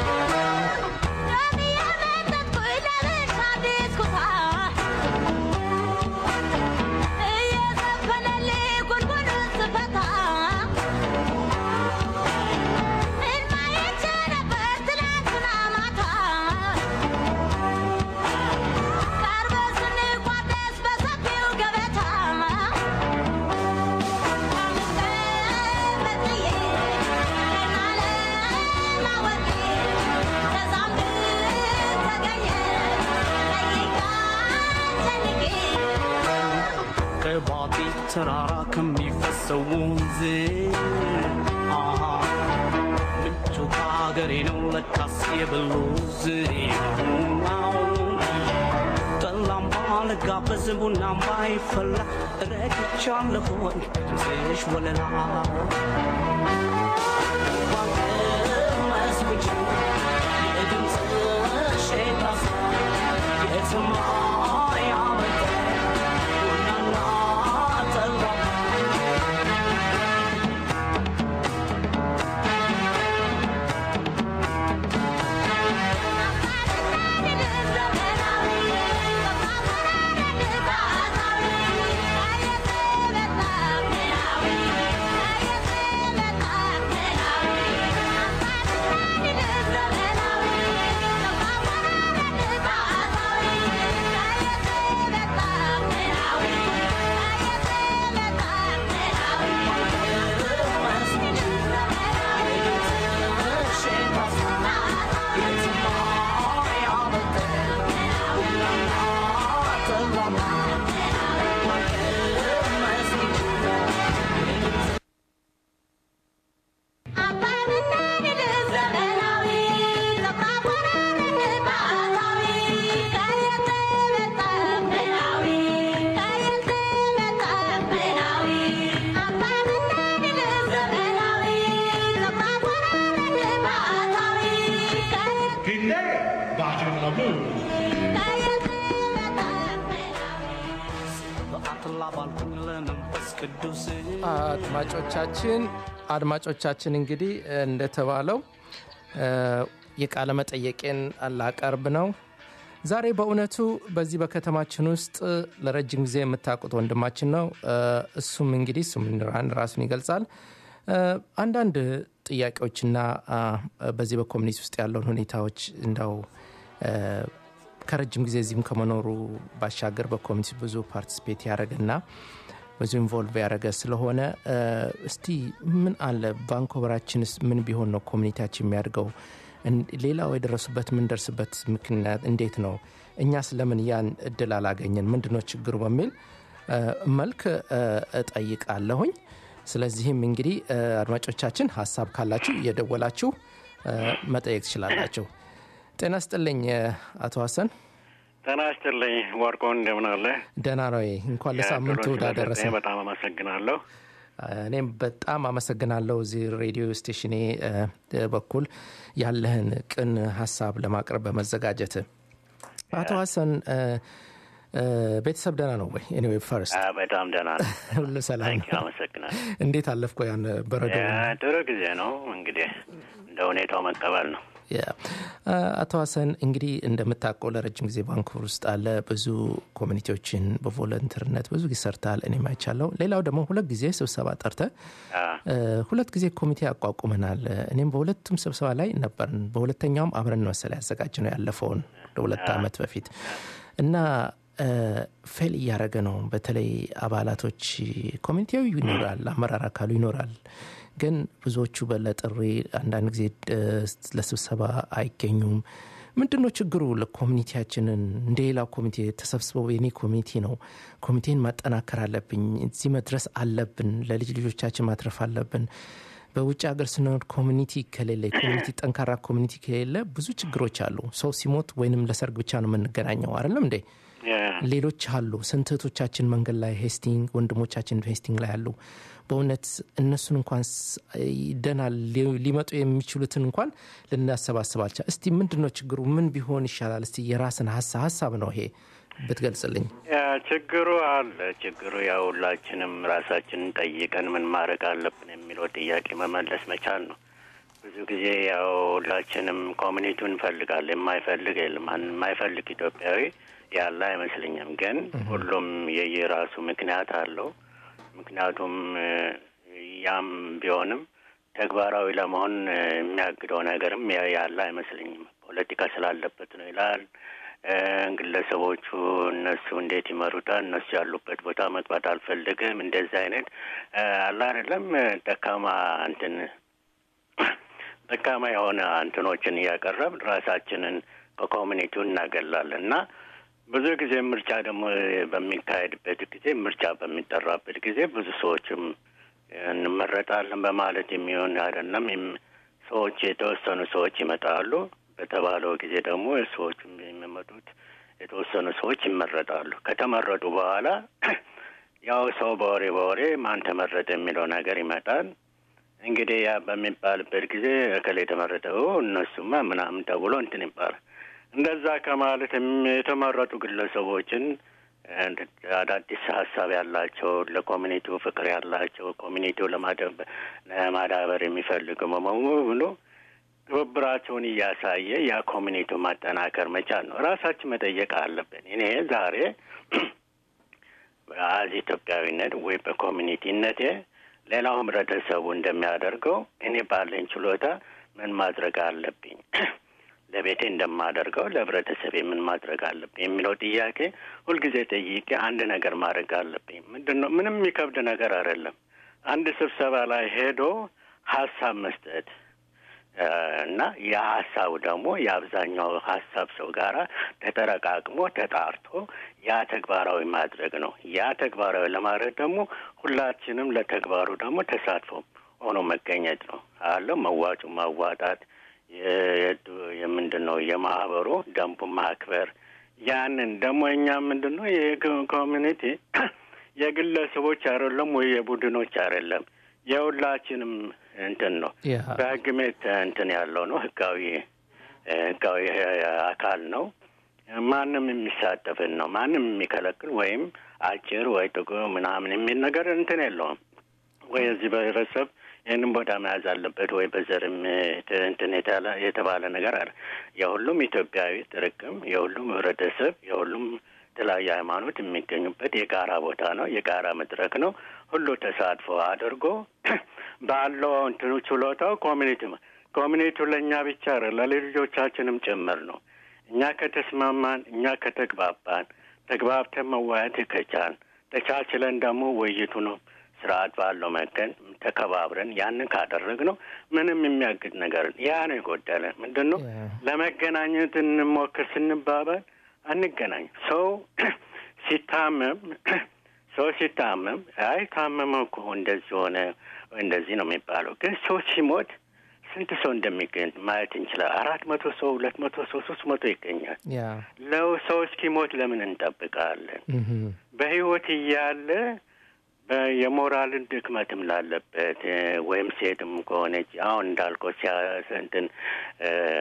S7: ከባቲ ተራራ ከሚፈሰው ወንዝ አሃ ምንጩ ከሀገሬ ነው ለካስ የበሉዝ ጠላም ባልጋበዝ ቡናም ባይፈላ ረግቻለሁኝ ድምፅሽ ወለላ ባቀመስኩኝ የድምፅሽ ጣሳ የትማ ያመጣ ቡናና ጠላ
S6: Pinne, Bajin Lamu.
S7: በአትላ ባልኩኝ ለመንፈስ ቅዱስ
S3: አድማጮቻችን አድማጮቻችን እንግዲህ እንደተባለው እ፣ የቃለ መጠየቄን ላቀርብ ነው። ዛሬ በእውነቱ በዚህ በከተማችን ውስጥ ለረጅም ጊዜ የምታውቁት ወንድማችን ነው። እ፣ እሱም እንግዲህ እሱም ራን- ራሱን ይገልጻል። እ፣ አንዳንድ ጥያቄዎችና አ፣ በዚህ በኮሚኒቲ ውስጥ ያለውን ሁኔታዎች እንዳው እ፣ ከረጅም ጊዜ እዚህም ከመኖሩ ባሻገር በኮሚኒቲ ብዙ ፓርቲስፔት ያደረገና ብዙ ኢንቮልቭ ያደረገ ስለሆነ እ፣ እስቲ ምን አለ ቫንኮቨራችንስ ምን ቢሆን ነው ኮሚኒቲያችን የሚያድገው? እን- ሌላው የደረሱበት የምንደርስበት ምክንያት እንዴት ነው? እኛ ስለምን ያን እድል አላገኘን? ምንድነው ችግሩ? በሚል እ፣ መልክ እ፣ እጠይቃለሁኝ። ስለዚህም እንግዲህ እ፣ አድማጮቻችን ሀሳብ ካላችሁ እየደወላችሁ እ፣ መጠየቅ ትችላላችሁ። ጤና ስጥልኝ እ፣ አቶ ሀሰን
S8: ጤና ይስጥልኝ ወርቆ፣ እንደምን አለ?
S3: ደህና ነው ወይ? እንኳን ለሳምንቱ
S8: የድሮን
S3: ዳደረሰ።
S8: ስለሰጠኝ በጣም አመሰግናለሁ።
S3: እኔም በጣም አመሰግናለሁ እዚህ ሬዲዮ ስቴሽኔ እ፣ በኩል ያለህን ቅን ሀሳብ ለማቅረብ በመዘጋጀት አቶ ሀሰን እ፣ እ፣ ቤተሰብ ደህና ነው ወይ? ኤኒዌይ ፈርስት
S8: አ፣ በጣም ደህና ነው።
S3: ሁሉ ሰላም
S8: ታንኪ
S3: ነው?
S8: አመሰግናለሁ።
S3: እንዴት አለፍኮ ያን በረዶ?
S8: ያ፣ ጥሩ ጊዜ ነው እንግዲህ እንደ ሁኔታው መቀበል ነው።
S3: ያ አቶ ሀሰን እንግዲህ እንደምታውቀው ለረጅም ጊዜ ቫንኩቨር ውስጥ አለ ብዙ ኮሚኒቲዎችን በቮለንተርነት ብዙ ጊዜ ሰርተሃል እኔም አይቻለሁ ሌላው ደግሞ ሁለት ጊዜ ስብሰባ ጠርተ ሁለት ጊዜ ኮሚቴ አቋቁመናል እኔም በሁለቱም ስብሰባ ላይ ነበርን በሁለተኛውም አብረን መሰለ ያዘጋጅ ነው ያለፈውን ለሁለት ዓመት በፊት እና ፌል እያደረገ ነው በተለይ አባላቶች ኮሚኒቲው ይኖራል አመራር አካሉ ይኖራል ግን ብዙዎቹ በለጥሪ አንዳንድ ጊዜ ለስብሰባ አይገኙም ምንድን ነው ችግሩ ለኮሚኒቲያችንን እንደ ሌላው ኮሚቴ ተሰብስበው የኔ ኮሚኒቲ ነው ኮሚቴን ማጠናከር አለብኝ እዚህ መድረስ አለብን ለልጅ ልጆቻችን ማትረፍ አለብን በውጭ ሀገር ስንኖር ኮሚኒቲ ከሌለ ኮሚኒቲ ጠንካራ ኮሚኒቲ ከሌለ ብዙ ችግሮች አሉ ሰው ሲሞት ወይንም ለሰርግ ብቻ ነው የምንገናኘው አይደለም እንዴ ሌሎች አሉ ስንት እህቶቻችን መንገድ ላይ ሄስቲንግ ወንድሞቻችን ሄስቲንግ ላይ አሉ በእውነት እነሱን እንኳን ደና ሊመጡ የሚችሉትን እንኳን ልናሰባስባልቻ እስቲ ምንድን ነው ችግሩ ምን ቢሆን ይሻላል እስቲ የራስን ሀሳብ ሀሳብ ነው ይሄ ብትገልጽልኝ
S8: ችግሩ አለ ችግሩ ያው ሁላችንም ራሳችንን ጠይቀን ምን ማድረግ አለብን የሚለው ጥያቄ መመለስ መቻል ነው ብዙ ጊዜ ያው ሁላችንም ኮሚኒቲው እንፈልጋለን የማይፈልግ የለም የማይፈልግ ኢትዮጵያዊ ያለ አይመስለኝም ግን ሁሉም የየራሱ ምክንያት አለው ምክንያቱም ያም ቢሆንም ተግባራዊ ለመሆን የሚያግደው ነገርም ያለ አይመስለኝም ፖለቲካ ስላለበት ነው ይላል ግለሰቦቹ እነሱ እንዴት ይመሩታል እነሱ ያሉበት ቦታ መግባት አልፈልግም እንደዚህ አይነት አለ አይደለም ደካማ እንትን ደካማ የሆነ እንትኖችን እያቀረብ ራሳችንን ከኮሚኒቲው እናገላለን እና ብዙ ጊዜ ምርጫ ደግሞ በሚካሄድበት ጊዜ ምርጫ በሚጠራበት ጊዜ ብዙ ሰዎችም እንመረጣለን በማለት የሚሆን አይደለም ሰዎች የተወሰኑ ሰዎች ይመጣሉ በተባለው ጊዜ ደግሞ ሰዎቹ የሚመጡት የተወሰኑ ሰዎች ይመረጣሉ ከተመረጡ በኋላ ያው ሰው በወሬ በወሬ ማን ተመረጠ የሚለው ነገር ይመጣል እንግዲህ ያ በሚባልበት ጊዜ እከሌ የተመረጠው እነሱማ ምናምን ተብሎ እንትን ይባላል እንደዛ ከማለት የተመረጡ ግለሰቦችን አዳዲስ ሀሳብ ያላቸው ለኮሚኒቲው ፍቅር ያላቸው ኮሚኒቲው ለማዳበር የሚፈልግ በመሆኑ ትብብራቸውን እያሳየ ያ ኮሚኒቲው ማጠናከር መቻል ነው። ራሳችን መጠየቅ አለብን። እኔ ዛሬ በአዚ ኢትዮጵያዊነት ወይ በኮሚኒቲነቴ ሌላው ህብረተሰቡ እንደሚያደርገው እኔ ባለኝ ችሎታ ምን ማድረግ አለብኝ ለቤቴ እንደማደርገው ለህብረተሰቤ ምን ማድረግ አለብኝ የሚለው ጥያቄ ሁልጊዜ ጠይቄ አንድ ነገር ማድረግ አለብኝ። ምንድን ነው? ምንም የሚከብድ ነገር አይደለም። አንድ ስብሰባ ላይ ሄዶ ሀሳብ መስጠት እና ያ ሀሳቡ ደግሞ የአብዛኛው ሀሳብ ሰው ጋራ ተጠረቃቅሞ ተጣርቶ ያ ተግባራዊ ማድረግ ነው። ያ ተግባራዊ ለማድረግ ደግሞ ሁላችንም ለተግባሩ ደግሞ ተሳትፎ ሆኖ መገኘት ነው አለው መዋጩ ማዋጣት የምንድን ነው የማህበሩ ደንቡ ማክበር ያንን ደግሞ እኛ ምንድን ነው የኮሚኒቲ የግለሰቦች አይደለም ወይ የቡድኖች አይደለም የሁላችንም እንትን ነው በህግ ሜት እንትን ያለው ነው ህጋዊ ህጋዊ አካል ነው ማንም የሚሳተፍን ነው ማንም የሚከለክል ወይም አጭር ወይ ጥቁር ምናምን የሚል ነገር እንትን የለውም ወይ እዚህ ብሔረሰብ ይህንም ቦታ መያዝ አለበት ወይ በዘርም እንትን የተባለ ነገር አለ። የሁሉም ኢትዮጵያዊ ጥርቅም፣ የሁሉም ህብረተሰብ፣ የሁሉም የተለያዩ ሃይማኖት የሚገኙበት የጋራ ቦታ ነው፣ የጋራ መድረክ ነው። ሁሉ ተሳትፎ አድርጎ ባለው እንትኑ ችሎታው ኮሚኒቲ ኮሚኒቲው ለእኛ ብቻ ለልጆቻችንም ጭምር ነው። እኛ ከተስማማን፣ እኛ ከተግባባን፣ ተግባብተን መወያየት ከቻል ተቻችለን ደግሞ ውይይቱ ነው ስርዓት ባለው መገን ተከባብረን ያንን ካደረግ ነው ምንም የሚያግድ ነገር ያ ነው የጎደለ ምንድን ነው ለመገናኘት እንሞክር ስንባባል አንገናኝ ሰው ሲታመም ሰው ሲታመም አይ ታመመ እኮ እንደዚህ ሆነ እንደዚህ ነው የሚባለው ግን ሰው ሲሞት ስንት ሰው እንደሚገኝ ማየት እንችላል አራት መቶ ሰው ሁለት መቶ ሰው ሶስት መቶ ይገኛል ለው ሰው እስኪሞት ለምን እንጠብቃለን በህይወት እያለ የሞራልን ድክመትም ላለበት ወይም ሴትም ከሆነች አሁን እንዳልከው ሲያሰንትን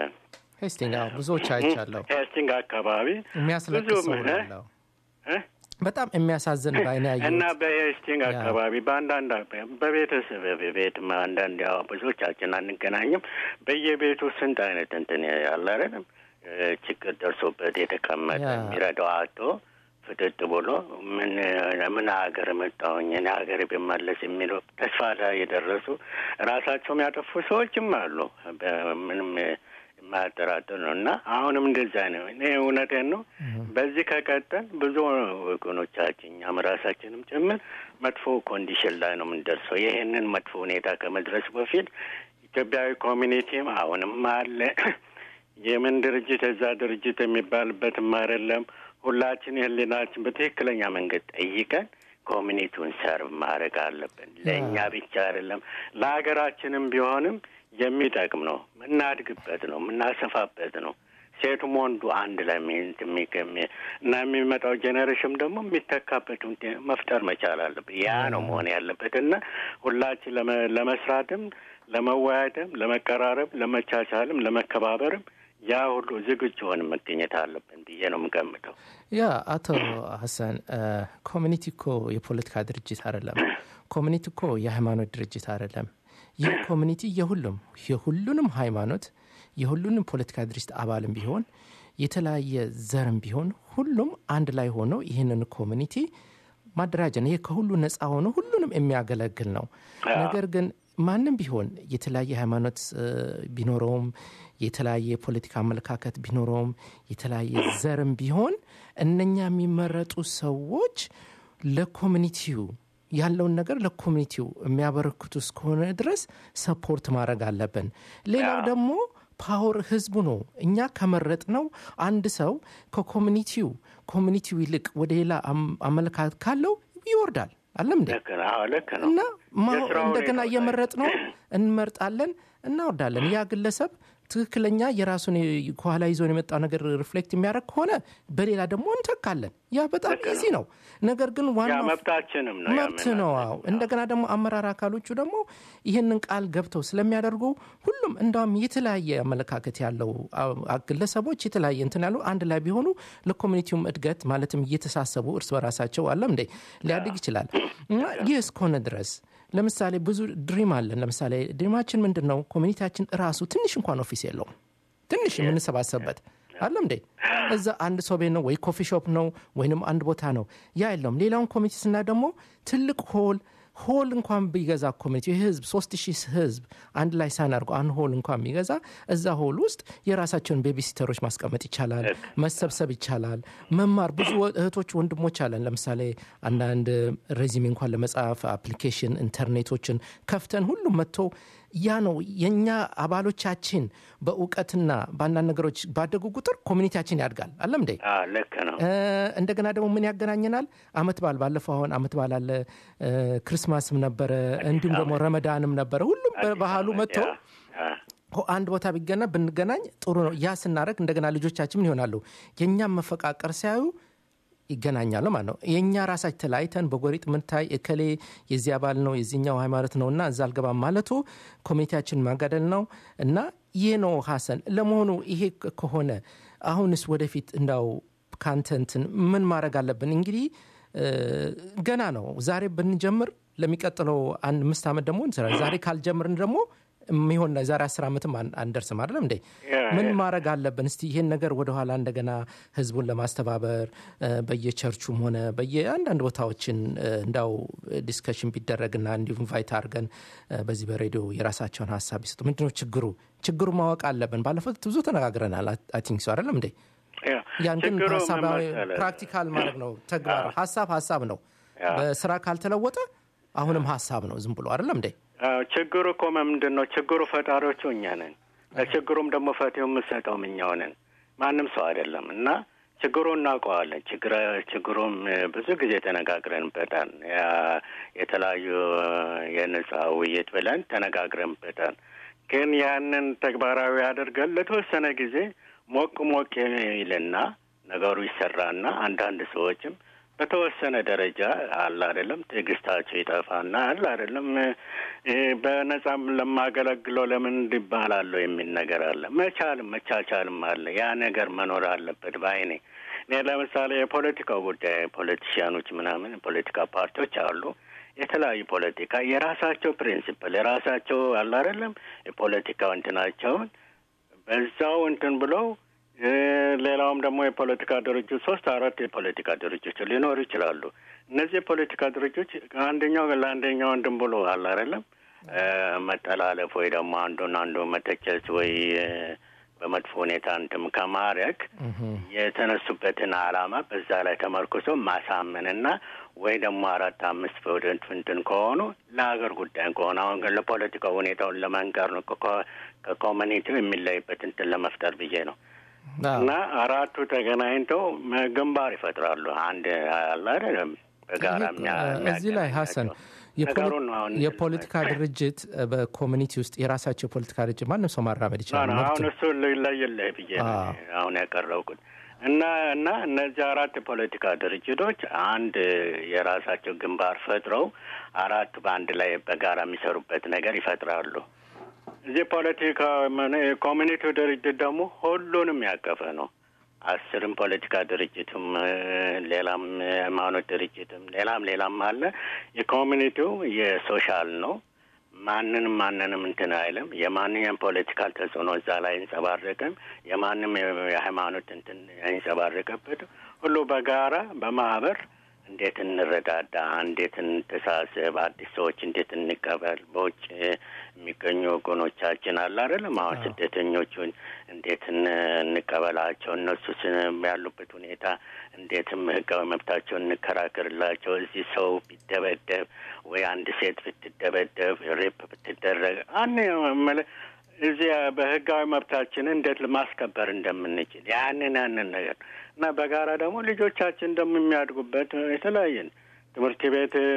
S3: ሄስቲንግ ብዙዎች አይቻለሁ።
S8: ሄስቲንግ አካባቢ
S3: የሚያስለቅስ ሰው ያለው በጣም የሚያሳዝን በአይነ ያየሁት
S8: እና በኤስቲንግ
S3: ያ።
S8: አካባቢ በአንዳንድ አካባቢ በቤተሰብ ቤት አንዳንድ ያው ብዙዎቻችን አንገናኝም። በየቤቱ ስንት አይነት እንትን ያለ አይደለም እ፣ ችግር ደርሶበት የተቀመጠ
S3: ያ።
S8: የሚረዳው አቶ ፍጥጥ ብሎ ምን ምን ሀገር መጣሁኝ እኔ ሀገር ብመለስ የሚለው ተስፋ ላይ የደረሱ ራሳቸውም ያጠፉ ሰዎችም አሉ። ምንም የማያጠራጥር ነው እና አሁንም እንደዛ ነው። እኔ እውነቴን ነው። በዚህ ከቀጠል ብዙ ወገኖቻችን እኛም ራሳችንም ጭምር መጥፎ ኮንዲሽን ላይ ነው የምንደርሰው። ይህንን መጥፎ ሁኔታ ከመድረሱ በፊት ኢትዮጵያዊ ኮሚኒቲም አሁንም አለ። የምን ድርጅት የዛ ድርጅት የሚባልበትም አይደለም። ሁላችን የህሊናችን በትክክለኛ መንገድ ጠይቀን ኮሚኒቲውን ሰርቭ ማድረግ አለብን። ለእኛ ብቻ አይደለም ለሀገራችንም ቢሆንም የሚጠቅም ነው። የምናድግበት ነው፣ የምናሰፋበት ነው። ሴቱም ወንዱ አንድ ላይ ሚንት የሚገሚ እና የሚመጣው ጄኔሬሽን ደግሞ የሚተካበት ሁኔታ መፍጠር መቻል አለበት። ያ ነው መሆን ያለበት እና ሁላችን ለመ- ለመስራትም ለመወያየትም፣ ለመቀራረብ፣ ለመቻቻልም፣ ለመከባበርም ያ ሁሉ ዝግጁ ሆን መገኘት አለብን ብዬ ነው የምገምተው።
S3: ያ አቶ ሀሰን ኮሚኒቲ እኮ የፖለቲካ ድርጅት አይደለም። ኮሚኒቲ እኮ የሃይማኖት ድርጅት አይደለም። ይህ ኮሚኒቲ የሁሉም የሁሉንም ሃይማኖት የሁሉንም ፖለቲካ ድርጅት አባልም ቢሆን የተለያየ ዘርም ቢሆን ሁሉም አንድ ላይ ሆኖ ይህንን ኮሚኒቲ ማደራጀት ነው። ይህ ከሁሉ ነፃ ሆኖ ሁሉንም የሚያገለግል ነው። ነገር ግን ማንም ቢሆን የተለያየ ሃይማኖት እ፣ ቢኖረውም የተለያየ የፖለቲካ አመለካከት ቢኖረውም የተለያየ ዘርም ቢሆን እነኛ የሚመረጡ ሰዎች ለኮሚኒቲው ያለውን ነገር ለኮሚኒቲው የሚያበረክቱ እስከሆነ ድረስ ሰፖርት ማድረግ አለብን። ሌላው ደግሞ ፓወር ህዝቡ ነው። እኛ ከመረጥ ነው አንድ ሰው ከኮሚኒቲው ኮሚኒቲው ይልቅ ወደ ሌላ አም- አመለካከት ካለው ይወርዳል። አለም እንዴ?
S8: ልክ ነው። አዎ ልክ ነው።
S3: እና ማ-
S8: የስራ
S3: እንደገና
S8: ሁኔታ
S3: እየመረጥ ነው እንመርጣለን፣ እናወርዳለን። ያ ግለሰብ ትክክለኛ የራሱን የ- ከኋላ ይዞን የመጣው ነገር ሪፍሌክት የሚያደርግ ከሆነ በሌላ ደግሞ እንተካለን። ያ በጣም
S8: ልክ ነው።
S3: ኢዚ ነው። ነገር ግን
S8: ያ
S3: ዋናው
S8: መብታችንም ነው። ያ
S3: መብት ነው። አዎ እንደገና ደግሞ አመራር አካሎቹ ደግሞ ይህንን ቃል ገብተው ስለሚያደርጉ ሁሉም እንዳውም የተለያየ አመለካከት ያለው አ- አ- ግለሰቦች የተለያየ እንትን ያሉ አንድ ላይ ቢሆኑ ለኮሚኒቲውም እድገት ማለትም እየተሳሰቡ እርስ በራሳቸው አለም እንዴ ሊያድግ ይችላል እና ይህ እስከሆነ ድረስ ለምሳሌ ብዙ ድሪም አለን። ለምሳሌ ድሪማችን ምንድን ነው? ኮሚኒቲያችን ራሱ ትንሽ እንኳን ኦፊስ የለውም። ትንሽ የምንሰባሰብበት አለም እንዴ እዛ አንድ ሰው ቤት ነው ወይ ኮፊ ሾፕ ነው ወይንም አንድ ቦታ ነው ያ የለውም ሌላውን ኮሚኒቲ ስና ደግሞ ትልቅ ሆል ሆል እንኳን ቢገዛ ኮሚኒቲ ህዝብ ሶስት ሺህ ህዝብ አንድ ላይ ሳይን አድርጎ አንድ ሆል እንኳን ቢገዛ እዛ ሆል ውስጥ የራሳቸውን ቤቢሲተሮች ማስቀመጥ ይቻላል መሰብሰብ ይቻላል መማር ብዙ ወ- እህቶች ወንድሞች አለን ለምሳሌ አንዳንድ ሬዚሜ እንኳን ለመጻፍ አፕሊኬሽን ኢንተርኔቶችን ከፍተን ሁሉም መጥቶ ያ ነው የእኛ አባሎቻችን በእውቀትና በአንዳንድ ነገሮች ባደጉ ቁጥር ኮሚኒቲያችን ያድጋል አለም እንዴ
S8: አዎ ልክ ነው።
S3: እ፣ እንደገና ደግሞ ምን ያገናኘናል? አመት በዓል ባለፈው አሁን አመት በዓል አለ፣ እ፣ ክርስማስም ነበረ፣ እንዲሁም ደግሞ ረመዳንም ነበረ። ሁሉም በባህሉ መጥቶ
S8: ያ፣ ያ።
S3: ሆ- አንድ ቦታ ቢገና ብንገናኝ ጥሩ ነው። ያ ስናደረግ እንደገና ልጆቻችን ምን ይሆናሉ? የእኛም መፈቃቀር ሲያዩ ይገናኛሉ ማለት ነው። የእኛ ራሳችን ተለያይተን በጎሪጥ ምንታይ እከሌ የዚህ አባል ነው የዚህኛው ሃይማኖት ነው እና እዛ አልገባም ማለቱ ኮሚኒቲያችን ማጋደል ነው እና ይህ ነው ሀሰን። ለመሆኑ ይሄ ከ- ከሆነ አሁንስ ወደፊት እንዳው ካንተ እንትን ምን ማድረግ አለብን? እንግዲህ እ፣ ገና ነው። ዛሬ ብንጀምር ለሚቀጥለው አንድ አምስት ዓመት ደግሞ እንሰራለን። ዛሬ ካልጀምርን ደግሞ የሚሆን ዛሬ አስር ዓመትም አን- አንደርስም አይደለም እንዴ?
S8: ያ፣
S3: ምን
S8: ያ።
S3: ማድረግ አለብን? እስቲ ይሄን ነገር ወደኋላ እንደገና ህዝቡን ለማስተባበር እ፣ በየቸርቹም ሆነ በየአንዳንድ ቦታዎችን እ፣ እንዳው ዲስከሽን ቢደረግና እንዲሁ ኢንቫይት አድርገን እ፣ በዚህ በሬዲዮ የራሳቸውን ሀሳብ ቢሰጡ። ምንድነው ችግሩ? ችግሩ ማወቅ አለብን። ባለፈው ብዙ ተነጋግረናል። አይ ቲንክ ሶ አይደለም እንዴ?
S8: ያ።
S3: ያን ግን
S8: ችግሩ ምን
S3: ሀሳባዊ
S8: መሰለህ?
S3: ፕራክቲካል ማድረግ ነው። ተግባር ሀሳብ ሀሳብ ነው።
S8: ያ።
S3: በስራ ካልተለወጠ አሁንም ሀሳብ ነው። ዝም ብሎ አይደለም እንዴ?
S8: አዎ፣ ችግሩ እኮ ምንድን ነው? ችግሩ ፈጣሪዎቹ እኛ ነን። ለችግሩም ደግሞ ፈትው የምንሰጠውም እኛው ነን፣ ማንም ሰው አይደለም። እና ችግሩ እናውቀዋለን። ችግረ ችግሩም እ፣ ብዙ ጊዜ ተነጋግረንበታል። ያ የተለያዩ እ፣ የነጻ ውይይት ብለን ተነጋግረንበታል። ግን ያንን ተግባራዊ አድርገን ለተወሰነ ጊዜ ሞቅ ሞቅ ይልና ነገሩ ይሰራና አንዳንድ ሰዎችም በተወሰነ ደረጃ አለ አይደለም ትዕግስታቸው ይጠፋና አለ አይደለም እ፣ በነጻም ለማገለግለው ለምን እንዲባላለሁ የሚል ነገር አለ። መቻልም መቻቻልም አለ። ያ ነገር መኖር አለበት ባይኔ እኔ ለምሳሌ የፖለቲካው ጉዳይ ፖለቲሽያኖች ምናምን የፖለቲካ ፓርቲዎች አሉ የተለያዩ ፖለቲካ የራሳቸው ፕሪንሲፕል የራሳቸው አለ አይደለም የፖለቲካው እንትናቸውን በዛው እንትን ብለው እ፣ ሌላውም ደግሞ የፖለቲካ ድርጅት ሶስት አራት የፖለቲካ ድርጅቶች ሊኖሩ ይችላሉ። እነዚህ የፖለቲካ ድርጅቶች አንደኛው ለአንደኛው እንትን ብሎ አለ አይደለም እ፣ መጠላለፍ ወይ ደግሞ አንዱን አንዱ መተቸት ወይ እ፣ በመጥፎ ሁኔታ እንትም ከማድረግ የተነሱበትን ዓላማ በዛ ላይ ተመርኩዞ ማሳመንና ወይ ደግሞ አራት አምስት ወደንት እንትን ከሆኑ ለሀገር ጉዳይ ከሆነ አሁን ግን ለፖለቲካው ሁኔታውን ለመንገር ነው ከኮ- ከኮሚኒቲው የሚለይበት እንትን ለመፍጠር ብዬ ነው።
S3: አዎ።
S8: እና አራቱ ተገናኝተው መ- ግንባር ይፈጥራሉ። አንድ አለ አይደለም በጋራ የሚያ-
S3: እዚህ ላይ ሀሰን የፖለ-
S8: ነገሩን ነው አሁን
S3: የፖለቲካ ድርጅት እ፣ በኮሚኒቲ ውስጥ የራሳቸው የፖለቲካ ድርጅት ማንም ሰው ማራመድ ይችላል።
S8: ነው
S3: መብት
S8: አሁን
S3: ነው።
S8: እሱ ለየለህ ብዬ ነው
S3: አዎ።
S8: እኔ አሁን ያቀረብኩት እና እና እነዚህ አራት የፖለቲካ ድርጅቶች አንድ የራሳቸው ግንባር ፈጥረው አራቱ በአንድ ላይ በጋራ የሚሰሩበት ነገር ይፈጥራሉ። እዚህ ፖለቲካ የኮሚኒቲው ድርጅት ደግሞ ሁሉንም ያቀፈ ነው። አስርም ፖለቲካ ድርጅትም እ፣ ሌላም የሃይማኖት ድርጅትም ሌላም ሌላም አለ። የኮሚኒቲው የሶሻል ነው። ማንንም ማንንም እንትን አይልም። የማንኛውም ፖለቲካል ተጽዕኖ እዛ ላይ አይንጸባረቅም። የማንም የ- የሃይማኖት እንትን አይንጸባረቅበትም። ሁሉ በጋራ በማህበር እንዴት እንረዳዳ፣ እንዴት እንተሳሰብ፣ አዲስ ሰዎች እንዴት እንቀበል፣ በውጭ የሚገኙ ወገኖቻችን አለ አይደለም አሁን ስደተኞቹን እንዴት እን- እንቀበላቸው፣ እነሱ ስን- ያሉበት ሁኔታ እንዴትም ህጋዊ መብታቸውን እንከራከርላቸው። እዚህ ሰው ቢደበደብ ወይ አንድ ሴት ብትደበደብ ሬፕ ብትደረግ አን እዚያ በህጋዊ መብታችንን እንዴት ማስከበር እንደምንችል ያንን ያንን ነገር እና በጋራ ደግሞ ልጆቻችን ደግሞ የሚያድጉበት የተለያየን ትምህርት ቤት እ፣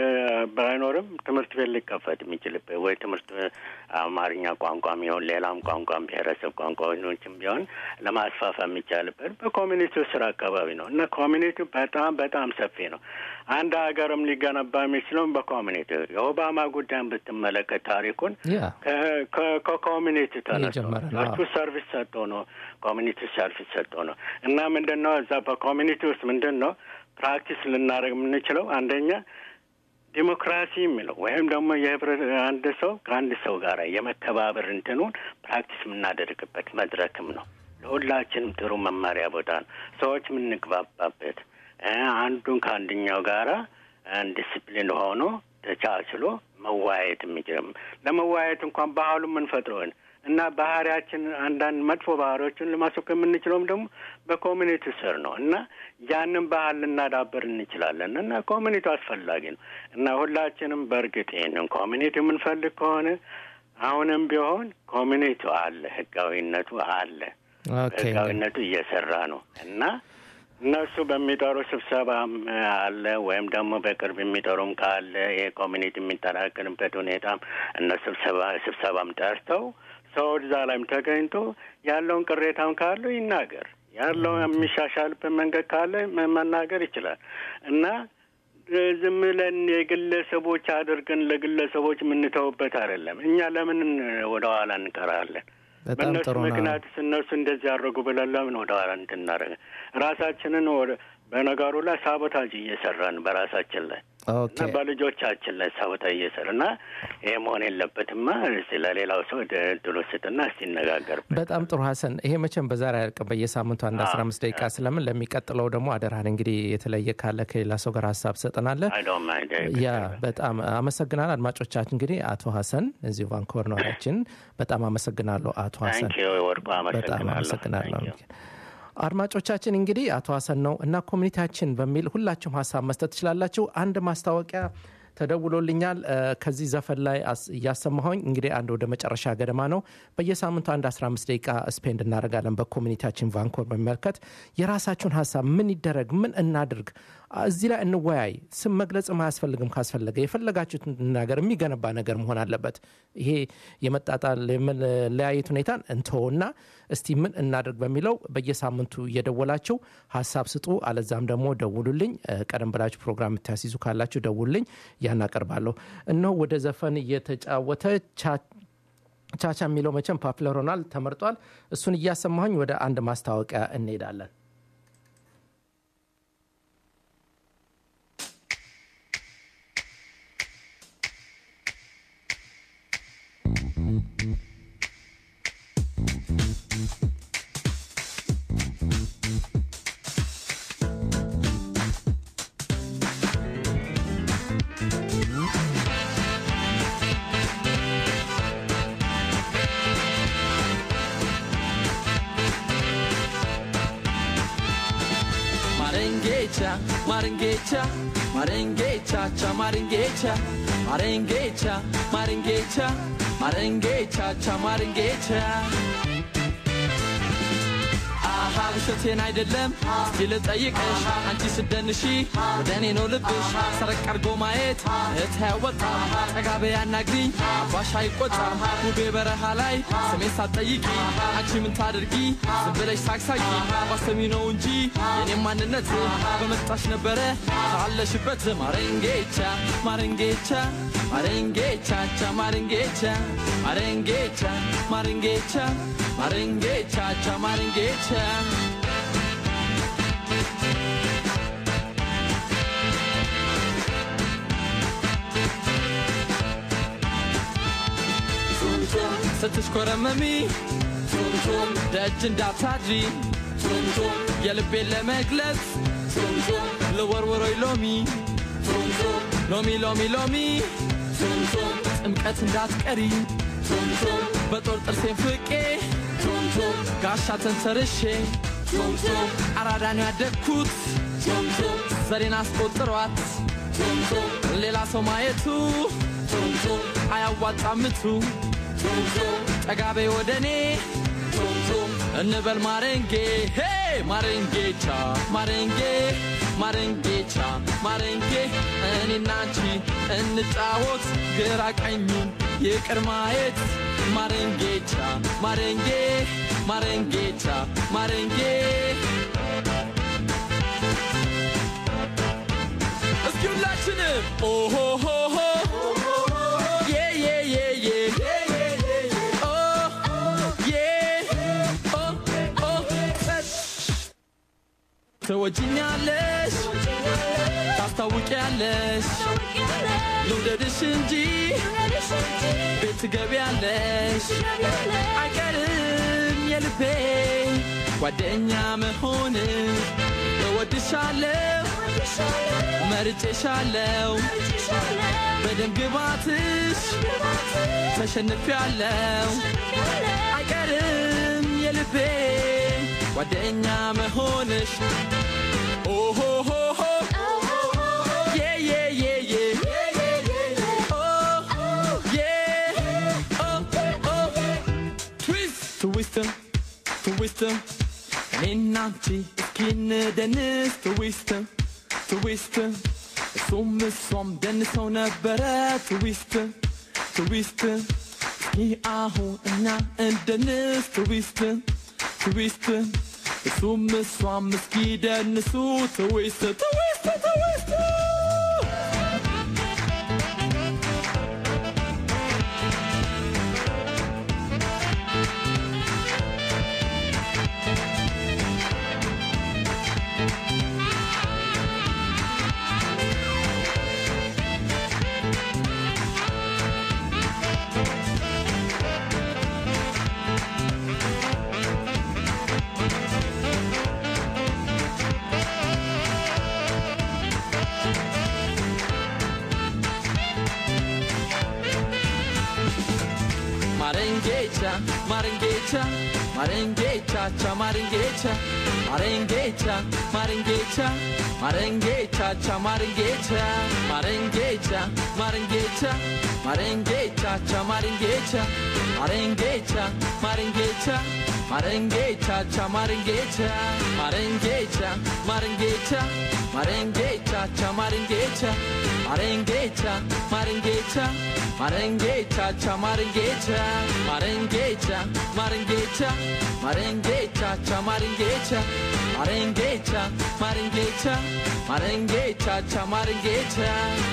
S8: ባይኖርም ትምህርት ቤት ሊከፈት የሚችልበት ወይ ትምህርት እ፣ አማርኛ ቋንቋም ቢሆን ሌላም ቋንቋም ብሔረሰብ ቋንቋዎችም ቢሆን ለማስፋፋ የሚቻልበት በኮሚኒቲው ስራ አካባቢ ነው እና ኮሚኒቲው በጣም በጣም ሰፊ ነው። አንድ ሀገርም ሊገነባ የሚችለው በኮሚኒቲው የኦባማ ጉዳይን ብትመለከት ታሪኩን
S3: ያ
S8: ከ- ከ- ከኮሚኒቲ ተነስቶ
S3: የጀመረ ነው።
S8: እሱ ሰርቪስ ሰጥቶ ነው ኮሚኒቲ ሰርቪስ ሰጥቶ ነው እና ምንድን ነው እዛ በኮሚኒቲ ውስጥ ምንድን ነው ፕራክቲስ ልናደርግ የምንችለው አንደኛ ዲሞክራሲ የሚለው ወይም ደግሞ የህብረት አንድ ሰው ከአንድ ሰው ጋር የመተባበር እንትኑን ፕራክቲስ የምናደርግበት መድረክም ነው። ለሁላችንም ጥሩ መማሪያ ቦታ ነው። ሰዎች የምንግባባበት እ፣ አንዱን ከአንደኛው ጋራ ዲስፕሊን ሆኖ ተቻችሎ መወያየት የሚችልም ለመወያየት እንኳን ባህሉ የምንፈጥረውን እና ባህሪያችን አንዳንድ መጥፎ ባህሪዎችን ለማስወገድ የምንችለውም ደግሞ በኮሚኒቲ ስር ነው እና ያንን ባህል ልናዳበር እንችላለን እና ኮሚኒቲ አስፈላጊ ነው እና ሁላችንም በእርግጥ ይህንን ኮሚኒቲ የምንፈልግ ከሆነ አሁንም ቢሆን ኮሚኒቲው አለ፣ ህጋዊነቱ አለ፣
S3: ኦኬ
S8: ህጋዊነቱ እየሰራ ነው እና እነሱ በሚጠሩ ስብሰባም አለ ወይም ደግሞ በቅርብ የሚጠሩም ካለ ይሄ ኮሚኒቲ የሚጠናከርበት ሁኔታም እነሱ ስብሰባ ስብሰባም ጠርተው ሰው እዛ ላይም ተገኝቶ ያለውን ቅሬታም ካለው ይናገር፣ ያለውን የሚሻሻልበት መንገድ ካለ መ- መናገር ይችላል እና እ፣ ዝም ብለን የግለሰቦች አድርገን ለግለሰቦች የምንተውበት አይደለም። እኛ ለምን ወደ ኋላ እንቀራለን?
S3: በጣም
S8: በእነሱ
S3: ጥሩ ነው።
S8: ምክንያት እነሱ እንደዚህ ያደረጉ ብለን ለምን ወደ ኋላ እንትናደረገ ራሳችንን ወደ በነገሩ ላይ ሳቦታጅ እየሰራን በራሳችን ላይ
S3: ኦኬ
S8: እና በልጆቻችን ላይ ሳቦታጅ እየሰራ እና ይሄ መሆን የለበትማ። እስቲ ለሌላው ሰው እድሉ ስጥና እስቲ ይነጋገርበት።
S3: በጣም ጥሩ ሀሰን። ይሄ መቼም በዛሬ አያልቅም። በየሳምንቱ አንድ አስራ አምስት ደቂቃ ስለምን ለሚቀጥለው ደግሞ አደራህን እንግዲህ የተለየ ካለ ከሌላ ሰው ጋር ሀሳብ ትሰጠናለህ።
S8: አይዶማ
S3: ያ በጣም አመሰግናል። አድማጮቻችን እንግዲህ አቶ ሀሰን እዚሁ ቫንኮቨር ነዋሪያችን በጣም አመሰግናለሁ አቶ ሀሰን
S8: ታንኪ ወርቁ
S3: በጣም
S8: አመሰግናለሁ።
S3: አመሰግናለሁ።
S8: Thank you።
S3: አድማጮቻችን እንግዲህ አቶ ሀሰን ነው እና ኮሚኒቲያችን በሚል ሁላችሁም ሀሳብ መስጠት ትችላላችሁ። አንድ ማስታወቂያ ተደውሎልኛል እ፣ ከዚህ ዘፈን ላይ አስ- እያሰማሁኝ እንግዲህ አንድ ወደ መጨረሻ ገደማ ነው። በየሳምንቱ አንድ 15 ደቂቃ ስፔንድ እናደርጋለን በኮሚኒቲያችን ቫንኮር በሚመለከት የራሳችሁን ሀሳብ ምን ይደረግ፣ ምን እናድርግ፣ እዚህ ላይ እንወያይ። ስም መግለጽም አያስፈልግም። ካስፈለገ የፈለጋችሁትን ነገር የሚገነባ ነገር መሆን አለበት። ይሄ የመጣጣል የመለያየት ሁኔታን እንተውና እስቲ ምን እናድርግ በሚለው በየሳምንቱ እየደወላችሁ ሀሳብ ስጡ። አለዛም ደግሞ ደውሉልኝ። እ፣ ቀደም ብላችሁ ፕሮግራም የምታስይዙ ካላችሁ ደውሉልኝ፣ ያን አቀርባለሁ። እነሆ ወደ ዘፈን እየተጫወተ ቻ ቻቻ የሚለው መቼም ፓፕለር ሆኗል፣ ተመርጧል። እሱን እያሰማሁኝ ወደ አንድ ማስታወቂያ እንሄዳለን።
S9: maringecha maringecha cha maringecha maringecha maringecha maringecha cha maringecha አሃ ውሸቴን አይደለም እስኪ ልጠይቅሽ አንቺ ስደንሺ ወደ እኔ ነው ልብሽ ሰረቅ አርጎ ማየት እህት አያወጣም ጠጋቤ ያናግሪኝ አባሽ አይቆጣም ውቤ በረሃ ላይ ስሜን ሳትጠይቂ አንቺ ምን ታደርጊ ዝም ብለሽ ሳቅሳቂ ባሰሚ ነው እንጂ የኔም ማንነት በመጣሽ ነበረ ካለሽበት ማረንጌቻ ማረንጌቻ ማረንጌቻ ቻ ማረንጌቻ ማረንጌቻ ማረንጌቻ ማረንጌቻ ቻ ማረንጌቻ ስትሽኮረመሚ ቱምቱም ደጅ እንዳታድሪ ቱምቱም የልቤን ለመግለጽ ቱምቱም ልወርወሮይ ሎሚ ቱምቱም ሎሚ ሎሚ ሎሚ ቱምቱም ጥምቀት እንዳትቀሪ ቱምቱም በጦር ጥርሴን ፍቄ ቱምቱም ጋሻ ተንተርሼ ቱምቱም አራዳን ያደግኩት ቱምቱም ዘሬን አስቆጥሯት ቱምቱም ሌላ ሰው ማየቱ ቱምቱም አያዋጣምቱ ቱምቱም ጠጋቤ ወደ እኔ ቱምቱም እንበል ማረንጌ ሄ ማረንጌቻ ማረንጌ ማረንጌቻ ማረንጌ እኔና አንቺ እንጫወት ግራ ቀኙን ይቅር ማየት ማረንጌቻ ማረንጌ ማረንጌቻ ማረንጌ እስኪ ሁላችንም ኦሆሆሆ ዬ ዬ ዬ ዬ ኦ ዬ ኦ ኦ ትወጂኛለሽ ታስታውቂያለሽ ልውደድሽ እንጂ ቤት ትገቢያለሽ አይቀርም የልቤ ጓደኛ መሆን እወድሻለሁ መርጬሻለሁ በደም ግባትሽ ተሸንፊያለሁ አይቀርም የልቤ ጓደኛ መሆንሽ ኦሆሆሆ ዬ ዬ ዬ ዬ ኦ ዬ ኦ ኦ ትዊስት ትዊስት ትዊስት እኔና አንቺ እስኪ እንደንስ ትዊስት ትዊስት እሱም እሷም ደንሰው ነበረ ትዊስት ትዊስት እስኪ አሁን እኛ እንደንስ ትዊስት ትዊስት እሱም እሷም እስኪ ደንሱ ትዊስት ትዊስት ትዊስት Marengecha, Marengecha, Marengecha, cha Marengecha, Marengecha, Marengecha, Marengecha, cha Marengecha, Marengecha, Marengecha, Marengecha, cha Marengecha, Marengecha, Marengecha, Marengecha, cha Marengecha, Marengecha, Marengecha, Marengecha, cha Marengecha, Marengecha, Marengecha, Marengecha, cha Marengecha, Marengecha, Marengecha, Marengecha, cha Marengecha, Marengecha, Marengecha, Marengecha, cha Marengecha.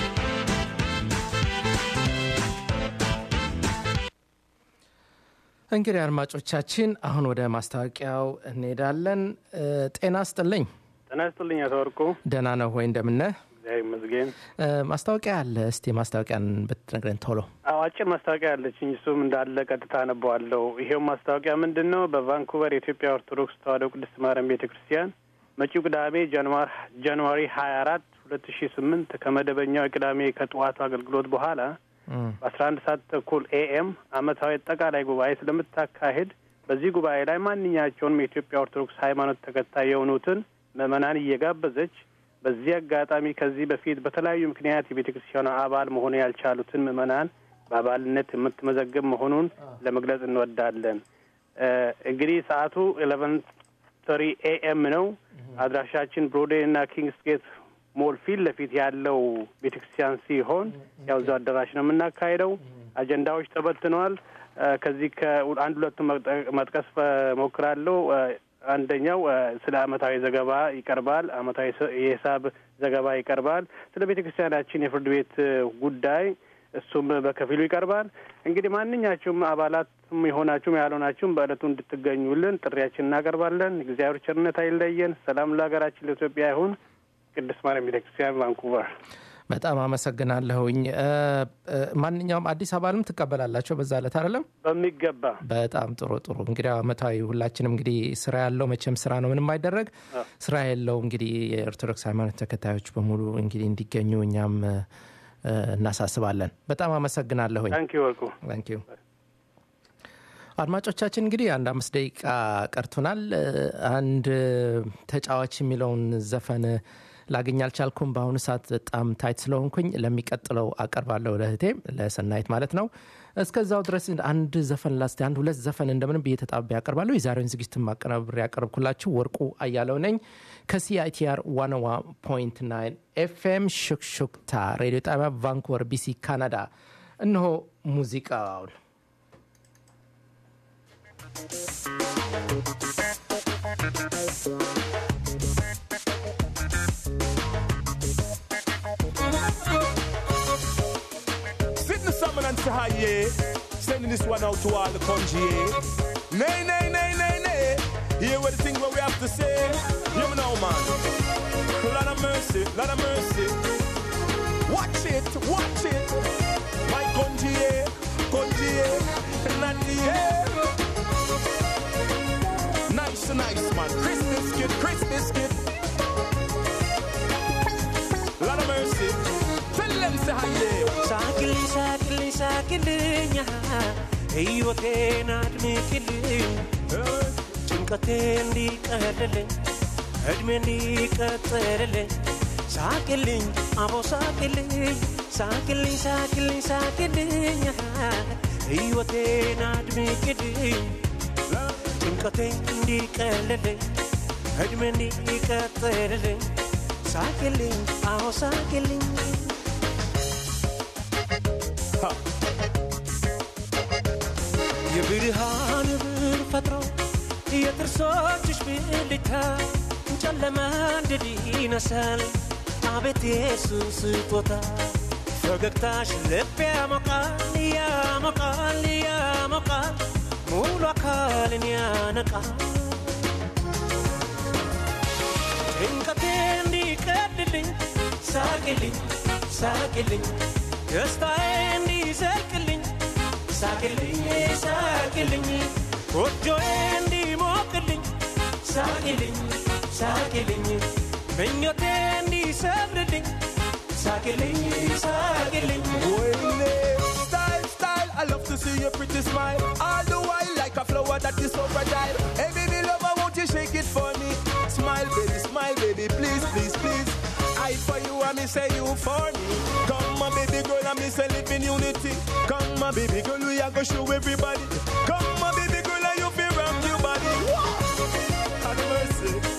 S3: እንግዲህ አድማጮቻችን አሁን ወደ ማስታወቂያው እንሄዳለን። እ፣ ጤና ስጥልኝ።
S10: ጤና ይስጥልኝ አቶ ወርቁ።
S3: ደህና ነው ወይ? እንደምነህ?
S10: እግዚአብሔር ይመስገን።
S3: እ፣ ማስታወቂያ አለ። እስቲ ማስታወቂያን ብትነግረን ቶሎ።
S10: አዎ አጭር ማስታወቂያ አለችኝ። እሱም እንዳለ ቀጥታ አነበዋለሁ። ይሄው ማስታወቂያ ምንድን ነው? በቫንኩቨር የኢትዮጵያ ኦርቶዶክስ ተዋሕዶ ቅድስት ማርያም ቤተ ክርስቲያን መጪው ቅዳሜ ጃንዋሪ ሀያ አራት ሁለት ሺ ስምንት ከመደበኛው የቅዳሜ ከጠዋቱ አገልግሎት በኋላ በአስራ አንድ ሰዓት ተኩል ኤኤም አመታዊ አጠቃላይ ጉባኤ ስለምታካሄድ በዚህ ጉባኤ ላይ ማንኛቸውንም የኢትዮጵያ ኦርቶዶክስ ሃይማኖት ተከታይ የሆኑትን ምዕመናን እየጋበዘች በዚህ አጋጣሚ ከዚህ በፊት በተለያዩ ምክንያት የቤተ ክርስቲያኗ አባል መሆን ያልቻሉትን ምዕመናን በአባልነት የምትመዘግብ መሆኑን ለመግለጽ እንወዳለን። እንግዲህ ሰዓቱ ኤሌቨን ተሪ ኤኤም ነው። አድራሻችን ብሮዴ እና ኪንግስ ጌት ሞል ፊት ለፊት ያለው ቤተ ክርስቲያን ሲሆን ያው እዛው አዳራሽ ነው የምናካሄደው። አጀንዳዎች ተበትነዋል። ከዚህ ከአንድ ሁለቱን መጥቀስ ሞክራለሁ። አንደኛው ስለ አመታዊ ዘገባ ይቀርባል። አመታዊ የሂሳብ ዘገባ ይቀርባል። ስለ ቤተ ክርስቲያናችን የፍርድ ቤት ጉዳይ እሱም በከፊሉ ይቀርባል። እንግዲህ ማንኛችሁም አባላትም የሆናችሁም ያልሆናችሁም በእለቱ እንድትገኙልን ጥሪያችን እናቀርባለን። እግዚአብሔር ቸርነት አይለየን። ሰላም ለሀገራችን ለኢትዮጵያ ይሁን። ቅድስት ማርያም ቤተ ክርስቲያን ቫንኩቨር።
S3: በጣም አመሰግናለሁኝ። ማንኛውም አዲስ አባልም ትቀበላላቸው በዛ ዕለት አይደለም?
S10: በሚገባ
S3: በጣም ጥሩ ጥሩ። እንግዲህ አመታዊ ሁላችንም እንግዲህ ስራ ያለው መቼም ስራ ነው ምንም አይደረግ። ስራ የለው እንግዲህ የኦርቶዶክስ ሃይማኖት ተከታዮች በሙሉ እንግዲህ እንዲገኙ እኛም እናሳስባለን። በጣም አመሰግናለሁኝ።
S10: ታንኪ ወርቁ።
S3: ታንኪ አድማጮቻችን እንግዲህ አንድ አምስት ደቂቃ ቀርቶናል። አንድ ተጫዋች የሚለውን ዘፈን ላገኝ አልቻልኩም። በአሁኑ ሰዓት በጣም ታይት ስለሆንኩኝ ለሚቀጥለው አቀርባለሁ፣ ለእህቴ ለሰናይት ማለት ነው። እስከዛው ድረስ አንድ ዘፈን ላስ አንድ ሁለት ዘፈን እንደምንም ብዬ ተጣቤ ያቀርባለሁ። የዛሬውን ዝግጅት ማቀናበር ያቀርብኩላችሁ ወርቁ አያለው ነኝ ከሲአይቲአር 101.9 ኤፍኤም ሹክሹክታ ሬዲዮ ጣቢያ ቫንኩቨር ቢሲ ካናዳ። እነሆ ሙዚቃውን
S11: Sitting summon and say hi, yeah. Sending this one out to all the country, yeah. Nay, nay, nay, nay, nay. Hear what the thing what we have to say. You know, man. Lot of mercy, lot of mercy. Watch it, watch it. My country, yeah. Country, yeah. Not the yeah. Nice, nice, man. Christmas kid, Christmas kid. Lot of mercy. Tell them say hi, yeah.
S7: ሳቅልኝ ሳቅልኝ ሳቅልኝ ሕይወቴን አድምቅልኝ ጭንቀቴ እንዲቀልልኝ እድሜ እንዲቀጥልልኝ ሳቅልኝ አቦ ሳቅልኝ ሳቅልኝ ሳቅልኝ ሳቅልኝ ሕይወቴን አድምቅልኝ ጭንቀቴ እንዲቀልልኝ እድሜ እንዲቀጥልልኝ ሳቅልኝ አዎ ሳቅልኝ የብርሃን ብር ፈጥሮ የጥርሶችሽ ብልታ ጨለማ እንድል ይነሳል አቤት የሱስ ስጦታ ፈገግታሽ ልብ ያሞቃል ያሞቃል ያሞቃል ሙሉ አካልን ያነቃል ጭንቀቴ እንዲቀልልኝ ሳቅልኝ ሳቅልኝ ደስታዬ እንዲዘልቅልኝ ሳቅልኝ ሳቅልኝ ጎጆዬ እንዲሞቅልኝ ሳቅልኝ ሳቅልኝ ምኞቴ እንዲሰምርልኝ ሳቅልኝ ሳቅልኝ
S11: Style, style, I love to see your pretty smile. All the while, like a flower that is so fragile. Hey, baby, lover, won't you shake it for me? Smile, baby, smile, baby, please, please, please. I for you, and me say you for me. Come, my baby girl, and me say live in unity. Come, my baby girl, we are gonna show everybody. Come, my baby girl, and you feel rock your body. Have mercy.